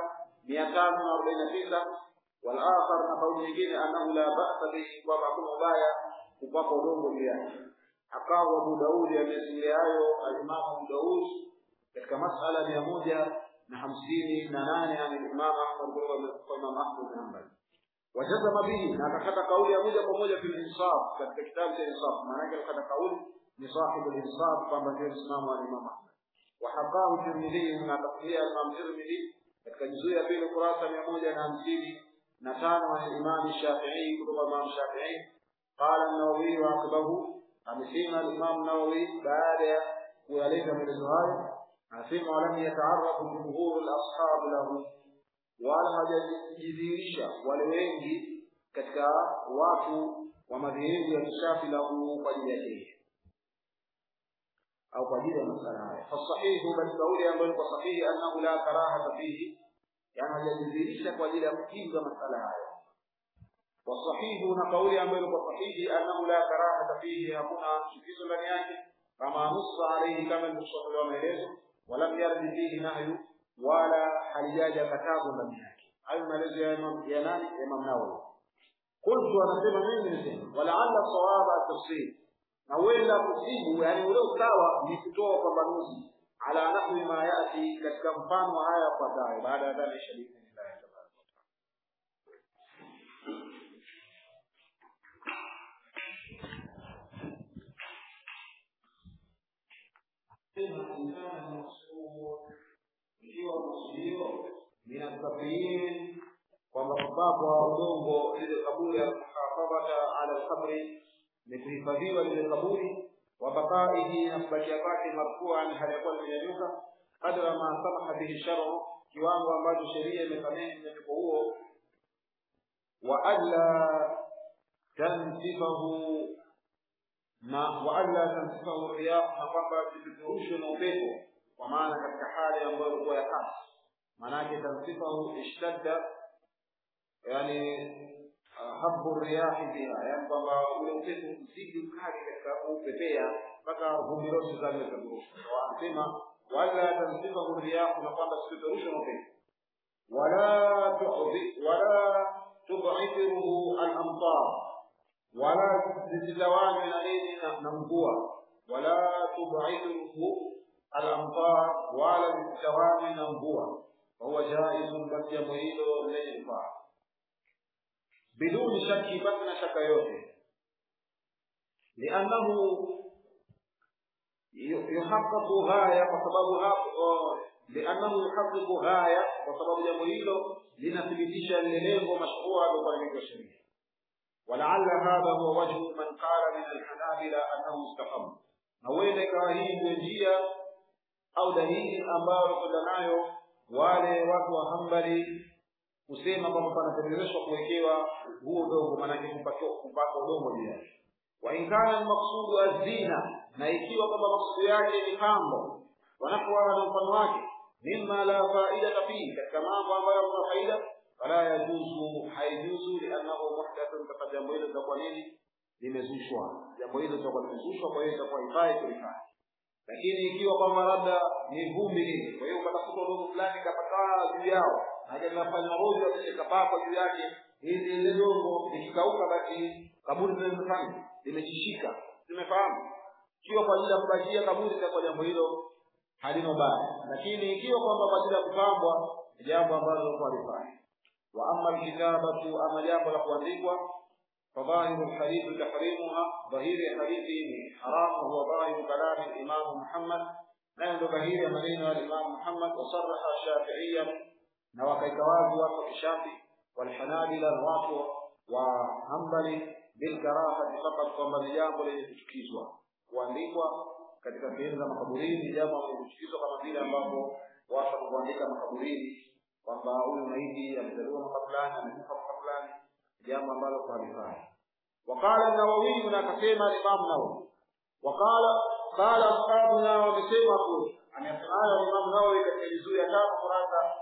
549 والآخر na kauli nyingine annahu la ba'sa bihi kwamba hakuna ubaya kupaka udongo juu yake akawa Abu Daudi amesimulia hayo al-Imam Abu Daud katika masala mia moja na hamsini na nane an Imam Ahmad kwa Imam Ahmad bin Hanbal wajazama bihi na akakata kauli ya moja kwa moja fil insaf katika kitabu cha insaf maana yake akakata kauli ni sahibu al-insaf kwamba ndio msimamo wa Imam Ahmad wa haqahu Tirmidhi na tafsiri Imam Tirmidhi katika juzuu ya pili kurasa mia moja na hamsini na tano wa Imam Shafi'i kutoka Imam Shafi'i qala an-Nawawi wa akhbahu amesema Imam Nawawi baada ya kuyaleta maelezo hayo anasema walam yataarrafu jumhur al-ashab lahu wala hawajajidhihirisha wale wengi katika watu wa madhehebu ya kishafi lahu kwa ajili yake au kwa ajili ya masala haya fasahihu bal kauli ambayo ni sahihi annahu la karahata fihi yani hajajidhihirisha kwa ajili ya kupinga masala haya wasahihu na kauli ambayo ni sahihi annahu la karahata fihi hakuna chukizo ndani yake kama nussa alayhi kama ilivyotolewa maelezo walam yardi fihi nahyu wala halijaja katazo ndani yake hayo maelezo ya Imam ya nani ya Imam Nawawi qultu anasema mimi nisema walaalla sawaba tafsir na wenda kusibu yani ule usawa ni kutoa pambanuzi ala nahwi ma yati katika mfano haya yafuatayo baada ya dhana sharifu lillahi tabaraka ikiwa kusudio minasafiri kwamba kupakwa udongo lile kaburi almuhafadhata ala alqabri ni kuhifadhiwa lile kaburi wa baqaihi na kubakia kwake marfuan hali yakuwa limenyanyuka kadra ma samaha bihi sharu kiwango ambacho sheria imesamehe mnyanyuko huo wa alla tansifahu na wa alla tansifahu riyah na kwamba visifurushwe na upepo kwa maana katika hali ambayo ilikuwa ya kasi maanake tansifahu ishtadda yani habbu riyahi biha yani kwamba ule upepo uzidi ukali katika kupepea mpaka vumbi lote zale zitaburushwa anasema wala tansifahu riyahu na kwamba sipeperushwe mapepo wala tu'dhi wala tud'ifuhu al-amtar wala zisitawanywe na nini na mvua wala tud'ifuhu al-amtar wala zisitawanywe na mvua fahuwa jaizun basi jambo hilo lenye kufaa biduni shaki basi na shaka yote liannahu yuhaqqaqu ghaya kwa sababu hapo liannahu yuhaqiqu ghaya kwa sababu jambo hilo linathibitisha lile lengo mashhura alikuwa limekuwa sheria ولعل هذا هو وجه من قال من الحنابلة أنه مستقم na huenda ikawa hii ndio njia au dalili ambayo kwenda nayo wale watu wa hambali kusema kwamba panapendeleshwa kuwekewa huo udongo maanake kupaka udongo juu yake wa in kana almaqsudu azina na ikiwa kwamba maksudu yake ni pambo wanakuwa na mfano wake mimma la faidata fihi katika mambo ambayo kuna faida fala yajuzu haijuzu liannahu muhdathun katika jambo hilo litakuwa nini limezushwa jambo hilo litakuwa limezushwa kwa hiyo itakuwa ifai kulifanya lakini ikiwa kwamba labda ni vumbi hili kwa hiyo ukatafuta udongo fulani kapakaa juu yao naja linafanya rojo ikapakwa juu yake ili ile dongo likikauka basi kaburi limefanya limechishika zimefahamu ikiwa kwa ajili ya kubakia kaburi itakuwa jambo hilo halina baya lakini ikiwa kwamba kwa ajili ya kupambwa ni jambo ambalo lilikuwa lifai wa amma alkitabatu ama jambo la kuandikwa فظاهر الحديث تحريمها ظهير الحديث حرام وهو ظاهر كلام الإمام محمد نعم ظهير مدين الإمام محمد وصرح الشافعية نوكي كواز وافق الشافعي والحنابلة الوافق وهنبلي بالكراهة فقط kwamba ni jambo lenye kuchukizwa kuandikwa katika sehemu za makaburini jambo lenye kuchukizwa kama vile ambavyo watu kuandika makaburini kwamba huyu maiti amezaliwa mwaka fulani amekufa mwaka fulani jambo ambalo halifai وقال النووي na akasema Imam Nawawi وقال قال أصحابنا wamesema tu amesemayo Imam Nawawi katika juzuu ya tano kurasa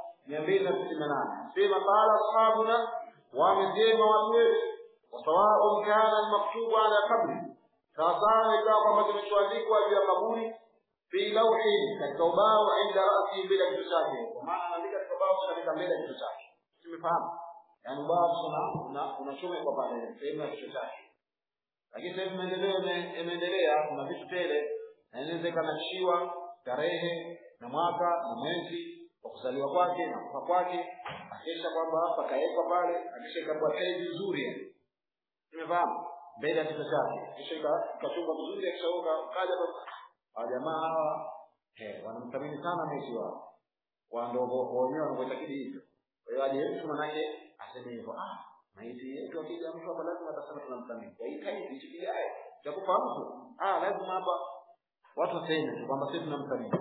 268 sema qala ashabuna wamesema watu wetu wasawaun kana almaktubu ala qabri sawasawa ikawa kwamba kimechoandikwa juu ya kaburi fi lawhin katika ubao inda rasi bila kitu chake kwa maana anaandika katika ubao katika mbele ya kitu chake tumefahamu yaani ubao una unachome kwa pale sehemu ya kichwa chake lakini sasa maendeleo imeendelea kuna vitu tele na inaweza ikanakishiwa tarehe na mwaka na mwezi wa kuzaliwa kwake na kufa kwake akisha kwamba pakawekwa pale akisha ikakuwa tezi nzuri tumefahamu mbele ya kichwa chake kisha ikachungwa vizuri akishauka ukaja hawa jamaa hawa wanamthamini sana mwezi wao wandogo wenyewe wanavyoitakidi hivyo kwa hiyo aje mtu manake aseme hivyo ah maiti yetu akija mtu hapa lazima atasema tunamthamini kwa hiyo kaidi hichi kigae cha kufa mtu ah lazima hapa watu waseme tu kwamba sisi tunamthamini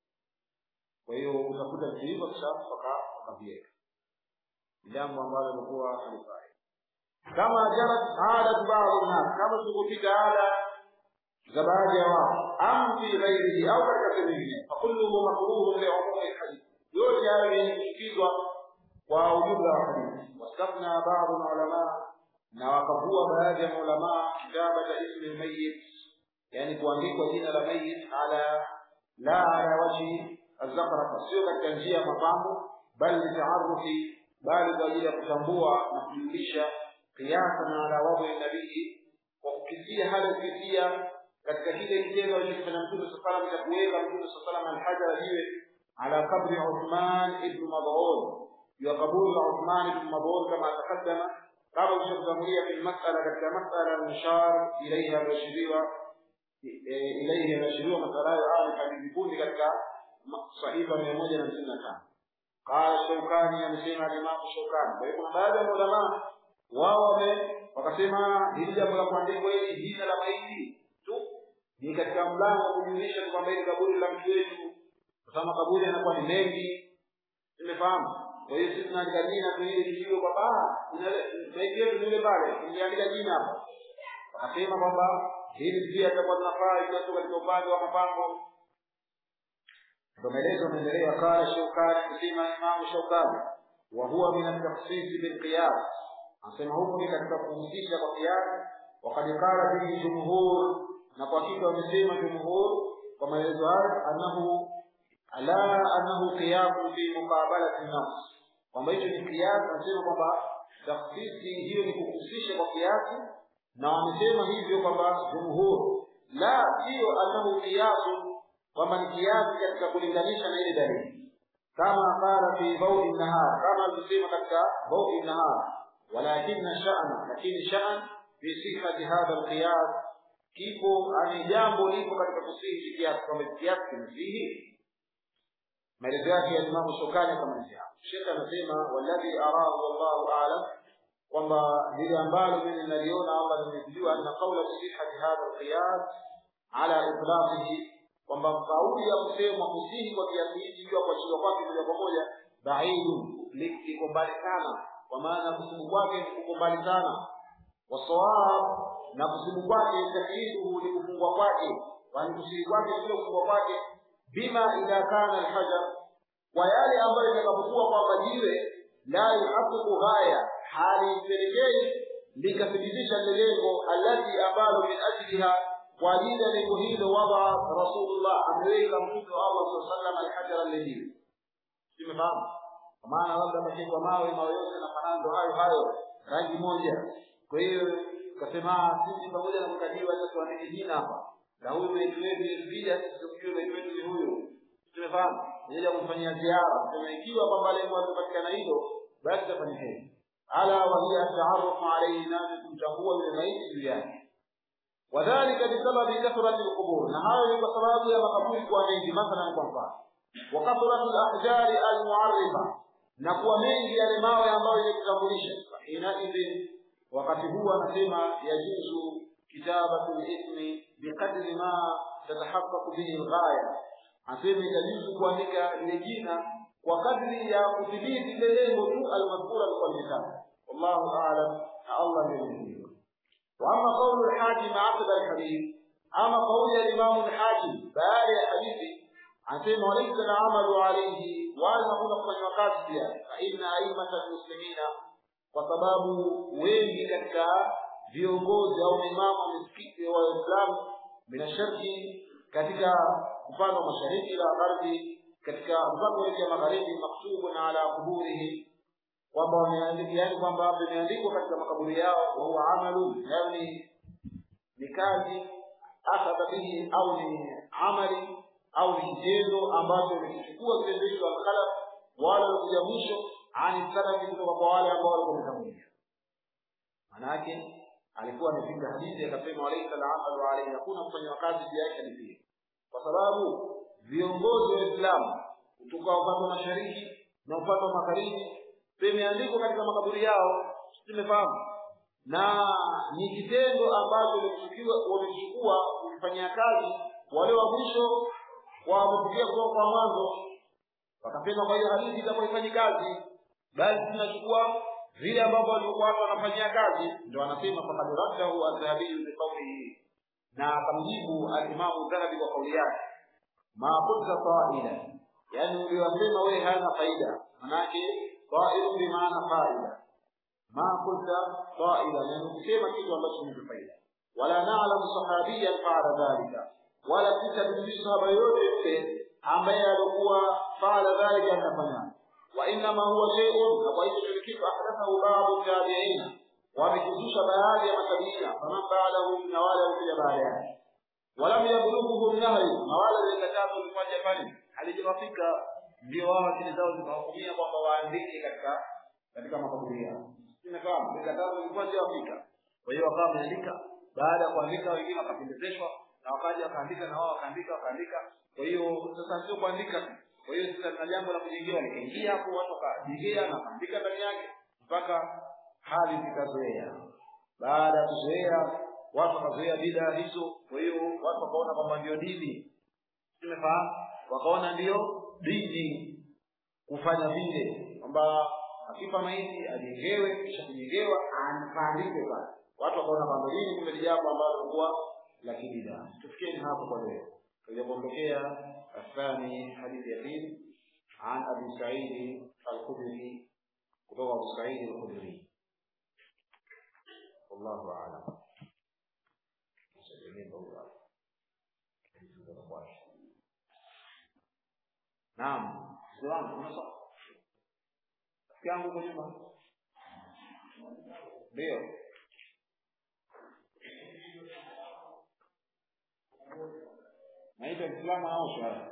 kwa hiyo utakuta vitu hivyo kisha waka wakaviweka jambo ambalo lilikuwa halifai kama jarat adat baadhi nas kama tukupita ada za baadhi ya wao am fi ghairihi au katika sehemu nyingine fakulluhu makruhun li'umumi alhadith yote hayo yenye kuchukizwa kwa ujumla wa hadithi wastafna baadhi ulama na wakavua baadhi ya maulama kitabata ismi almayyit yani kuandikwa jina la mayit ala la ala wajhi الزخرفة sio katika njia ya mapambo bali litaarufi bali kwa ajili ya kutambua na kujulisha kiasan ala wadhi nabii kwa kukisia hali kukisia katika kile kitendo alichofanya mtume sallallahu alayhi wasallam cha kuweka mtume sallallahu alayhi wasallam alhajar jiwe ala kabri Uthman ibn Mad'un ya kaburi la Uthman ibn Mad'un kama takaddama kama ilivyotangulia fi masala katika masala al-mushar ilayha al-shiriwa ilayhi al-shiriwa masala ya karibuni katika sahifa 155 qala Shawkani amesema Imam Shawkani kwa hiyo kuna baadhi ya ulama wao wame wakasema hili jambo la kuandikwa hili jina la maiti tu ni katika mlango kujulisha kwamba hili kaburi la mtu wetu kwa sababu kaburi yanakuwa ni mengi tumefahamu kwa hiyo sisi tunaandika jina tu hili kijio kwamba maiti yetu ni ile pale tuliandika jina hapa wakasema kwamba hili pia itakuwa tunafaa ikiwa katika upande wa mapambo فمالذي من ذلك قال الشوكاني كما إمام الشوكاني وهو من التخصيص بالقياس أنسمع هو من التخصيص بالقياس وقد قال به جمهور نقاكيد ومسيما جمهور وما يزعر أنه la annahu qiyamu fi muqabalati nafs kwamba hicho ni kiasi anasema kwamba takhsisi hiyo ni kuhusisha kwa kiasi na wamesema hivyo kwamba jumhur la sio annahu qiyasu kwamba ni kiasi katika kulinganisha na ile dalili kama qala fi baudi nahar kama alivyosema katika baudi nahar walakin sha'na lakini sha'an fi sihhati hadha alqiyas kipo ani jambo lipo katika kusihi kiasi kwamba kiasi kimesihi maelezo yake ya Imam Shokani kama hivi Sheikh anasema walladhi arahu wallahu a'lam kwamba lile ambalo mimi naliona Allah nimejua anna qawla sihhati hadha alqiyas ala itlaqihi kwamba kauli ya kusema kusihi kwa kiasi hiki juu ya kuachiliwa kwake moja kwa moja baidu liko mbali sana kwa maana kusimu kwake ni mbali sana wasawab na kusimu kwake takidu ni kufungwa kwake kwani kusihi kwake ni kufungwa kwake bima idha kana alhajar kwa yale ambayo itakapokuwa kwamba jiwe la yuhaqiqu ghaya hali ipelekei likathibitisha lengo alati ambalo min ajliha kwa ajili ya lengo hilo wada rasulullah ameweka mtume wa Allah sallallahu alaihi wasallam alhajar alladhi simefahamu kwa maana labda amechengwa mawe mawe yote yanafanana ndo hayo hayo rangi moja kwa hiyo kasema sisi pamoja na kukadiwa sasa tuandike jina hapa na huyu wetu wetu vile sisi tukijua wetu wetu ni huyu tumefahamu ili kumfanyia ziara sema ikiwa kwamba lengo litapatikana hilo basi tafanya hivi ala wa hiya ta'arruf alayhi nani kumtambua yule maiti juu yake wadhalika bisababi kathrati alqubur na hayo ni kwa sababu ya makaburi kuwa mengi mathalan kwa mfano wa kathrati alahjari almu'arrifa na kuwa mengi yale mawe ambayo yenye kutambulisha ina idhin wakati huu anasema yajuzu kitabatu al-ithmi biqadri ma tatahaqqaqu bihi al-ghaya asema itajuzu kuandika ile jina kwa kadri ya kudhibiti ile lengo tu al-madhkura al-qalbi wallahu a'lam na Allah ndiye واما قول الحاكم عقد الحديث اما قول الامام الحاكم بعد الحديث anasema walaysa al-amalu alayhi wala hakuna kufanywa kazi pia fa inna aimata almuslimina kwa sababu wengi katika viongozi au imamu wa misikiti wa Uislamu minasharti katika upande wa mashariki la ardhi katika upande wa magharibi maktubun ala kuburihi kwamba wameandika yani kwamba vimeandikwa katika makaburi yao wa huwa amalu yani ni kazi akhadha bihi au ni amali au ni kitendo ambacho nikichukua kitendo hicho al-khalaf wala kuja mwisho ani salafi kutoka kwa wale ambao walikuwa wametangulia manake alikuwa amepinga hadithi akasema alaysa al-amalu alayhi hakuna kufanya kazi juu yake hadithi kwa sababu viongozi wa Uislamu kutoka upande wa mashariki na upande wa magharibi vimeandikwa katika makaburi yao tumefahamu na ni kitendo ambacho wamechukua kufanyia kazi wale wa mwisho wamepokea kutoka kwa mwanzo wakasema kwa hiyo hadithi itakuwa ifanyi kazi bali tunachukua vile ambavyo walikuwa watu wanafanyia kazi ndio wanasema faqad raddahu adhabi bi qawlihi na akamjibu al-Imam Dhahabi kwa kauli yake ma kunta qa'ila yani uliwasema wewe hana faida manake qa'il bi maana faida ma kunta qa'ila yani kusema kitu ambacho ni faida wala na'lamu sahabiyan fa'ala dhalika wala sisi sahaba yote yule ambaye alikuwa fa'ala dhalika anafanya wa inma huwa shay'un na kwa hiyo kitu ahdathahu ba'd tabi'ina wamekizusha baadhi ya matabiina faman ba'dahu na wale walikuja baada yake walam yablughuhum nahy na wale walikataza kufanya fani halijafika ndio wao akili zao zikawakumia kwamba waandike katika katika makaburi yao tumefahamu vikatazo vilikuwa hajafika kwa hiyo wakawa wameandika baada ya kuandika wengine wakapendezeshwa na wakaja wakaandika na wao wakaandika wakaandika kwa hiyo sasa sio kuandika tu kwa hiyo sasa na jambo la kujengewa likaingia hapo watu wakajengea na wakaandika ndani yake mpaka hali zikazoea baada ya kuzoea watu wakazoea bidhaa hizo kwa hiyo watu wakaona kwamba ndio dini tumefahamu wakaona ndio dini kufanya vile kwamba akifa maiti ajengewe kisha kujengewa anafahamike pale watu wakaona kwamba dini kumbe ni jambo ambalo lilikuwa la kibidaa tufikieni hapo kwa leo tulipoondokea athani hadithi ya pili عن أبي سعيد الخدري وهو أبو سعيد الخدري والله أعلم مسلمين الله naam mzee wangu unasoma rafiki yangu huko nyuma ndio naitwa Kiislamu anaoshwa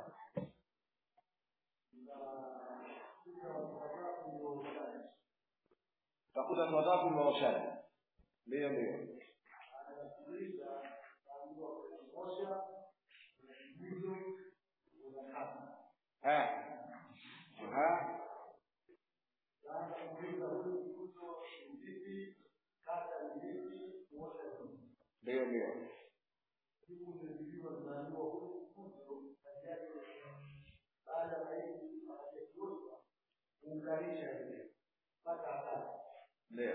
utakuta watu watatu ndio waoshaji ndio ndio eh eh ndio ndio ndio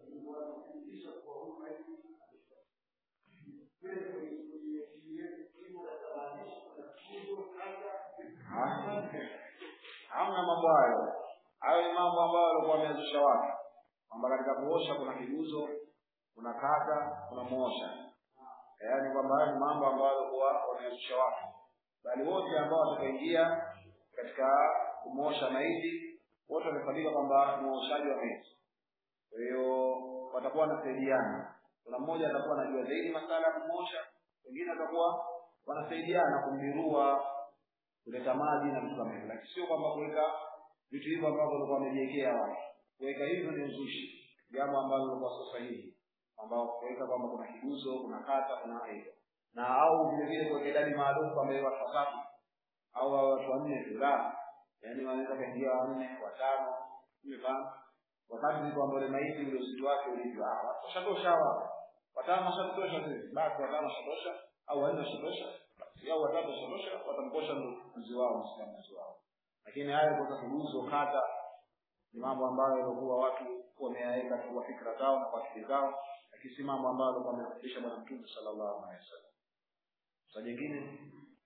hamna mambo hayo hayo ni mambo ambayo walikuwa wameanzisha watu kwamba katika kuosha kuna kiguzo kuna kata kuna muosha yaani kwamba hayo ni mambo ambayo walikuwa wameanzisha watu bali wote ambao watakaingia katika kumwosha maiti wote wamefanyika kwamba ni waoshaji wa maiti kwa hiyo watakuwa wanasaidiana kuna mmoja atakuwa anajua zaidi masala ya kumwosha wengine watakuwa wanasaidiana kumbirua kuleta maji na vitu kama hivyo lakini sio kwamba kuweka vitu hivyo ambavyo walikuwa wamejiwekea watu kuweka hivyo ni uzushi jambo ambalo lilikuwa sio sahihi ambao kuweka kwamba kuna kiguzo kuna kata kuna hivyo na au vile vile kuweka idadi maalum kwamba iwe watu watatu au wawe watu wanne tu la yaani wanaweza kaingia wanne watano umefahamu wakati ndipo ambao ile maiti ule uzito wake ulivyo ah watu washatosha hawa watano washatosha sisi basi watano washatosha au wanne washatosha basi au watatu washatosha watamkosha ndo mzi wao msichana mzi wao lakini hayo kuweka kiguzo kata ni mambo ambayo yalikuwa watu wameyaweka kwa fikra zao na kwa akili zao lakini si mambo ambayo alikuwa amefundisha bwana mtume sallallahu alaihi wasallam sasa jingine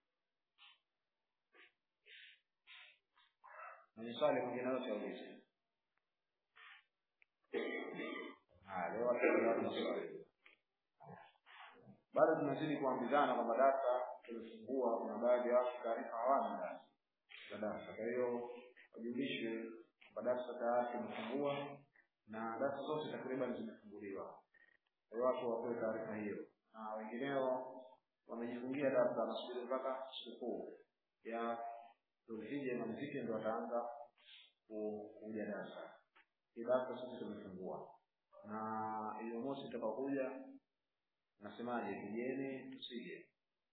mwenye swali mwingine yote aulize Ah, leo watu maswali bado tunazidi kuambizana kwamba darasa tumefungua kuna baadhi ya watu taarifa hawana darasa za darasa kwa hiyo wajulishwe kwamba darasa tayari tumefungua na darasa zote takriban zimefunguliwa kwa hiyo watu wapewe taarifa hiyo na wengineo wamejifungia darasa wanasubiri mpaka sikukuu ya Dhulhija imalizike ndio wataanza kuja darasa hii darasa sisi tumefungua na hiyo mosi itakaokuja nasemaje tujeni tusije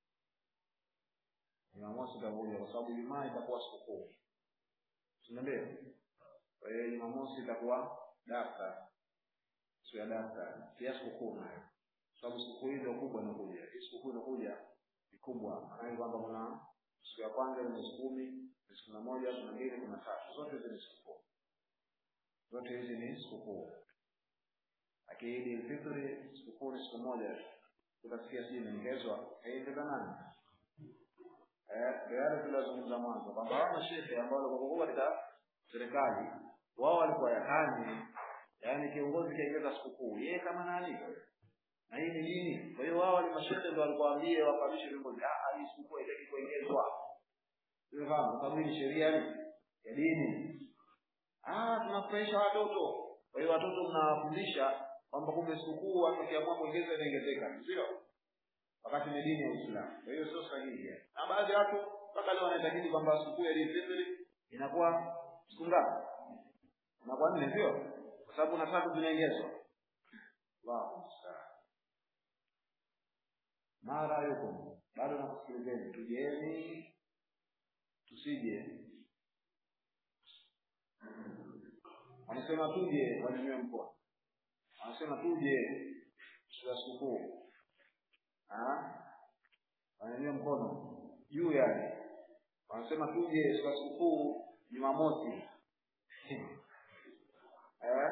jumamosi itakuja kwa sababu jumaa itakuwa sikukuu sindio kwa hiyo jumamosi itakuwa darsa siku ya darsa pia sikukuu nayo sababu sikukuu hii ndio kubwa inakuja hii sikukuu inakuja ni kubwa maanake kwamba kuna siku ya kwanza ni mwezi kumi mwezi kumi na moja kumi na mbili kumi na tatu zote hizi ni sikukuu zote hizi ni sikukuu lakini Idi Fitri sikukuu ni siku moja utasikia si imeongezwa haiwezekani eh ndio yale tulizozungumza mwanzo kwamba hao mashehe ambao walikuwa katika serikali wao walikuwa yakani yaani kiongozi kaongeza sikukuu yeye kama nani na hii ni dini kwa hiyo wao ni mashehe ndio walikuwa waambie wafahamishe viongozi ah hii sikukuu haitaki kuongezwa unafahamu sababu hii ni sheria ya dini ah tunafurahisha watoto kwa hiyo watoto mnawafundisha kwamba kumbe sikukuu watu wakiamua kuongeza inaongezeka sio wakati ni dini ya Uislamu kwa hiyo sio sahihi na baadhi ya watu mpaka leo wanaitakidi kwamba sikukuu ya Eid Fitr inakuwa siku ngapi inakuwa nne sio kwa sababu na tatu zinaongezwa Allahu musta'an mara yuko bado nakusikilizeni tujeni tusije wanasema tuje wanyanyue mkono wanasema tuje siku ya sikukuu wanyanyue mkono juu yale wanasema tuje siku ya sikukuu jumamosi eh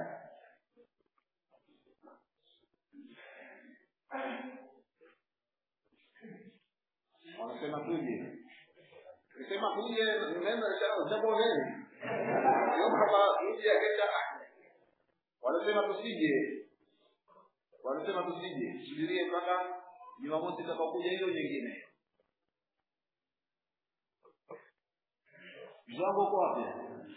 wanasema tuje Nikisema tuje nenda jambo gani? Sio kama tuje kesha. Wanasema tusije. Wanasema tusije. Subirie mpaka Jumamosi itakapokuja hiyo nyingine. mzangu uko wapi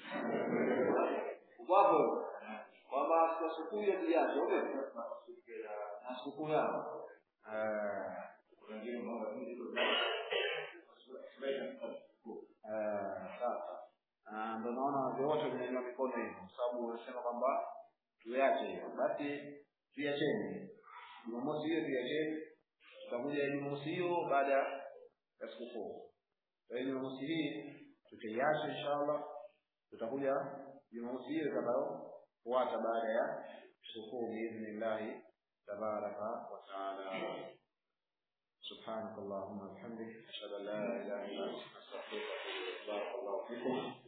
uko hapo kwamba siku sikukuu hiyo tujache okay na sikukuu yao eh eh sasa Ah, ndio naona wazee wote wamenyanyua mikono hivyo kwa sababu wanasema kwamba tuyache hiyo basi tuiacheni jumamosi hiyo tuiacheni tutakuja jumamosi hiyo baada ya sikukuu kwa hiyo jumamosi hii tutaiacha inshallah tutakuja jumamosi hiyo itakayofuata baada ya sikukuu biidhnillahi tabaraka wa taala سبحانك اللهم وبحمدك أشهد أن لا إله إلا أنت أستغفرك وأتوب إليك بارك الله فيكم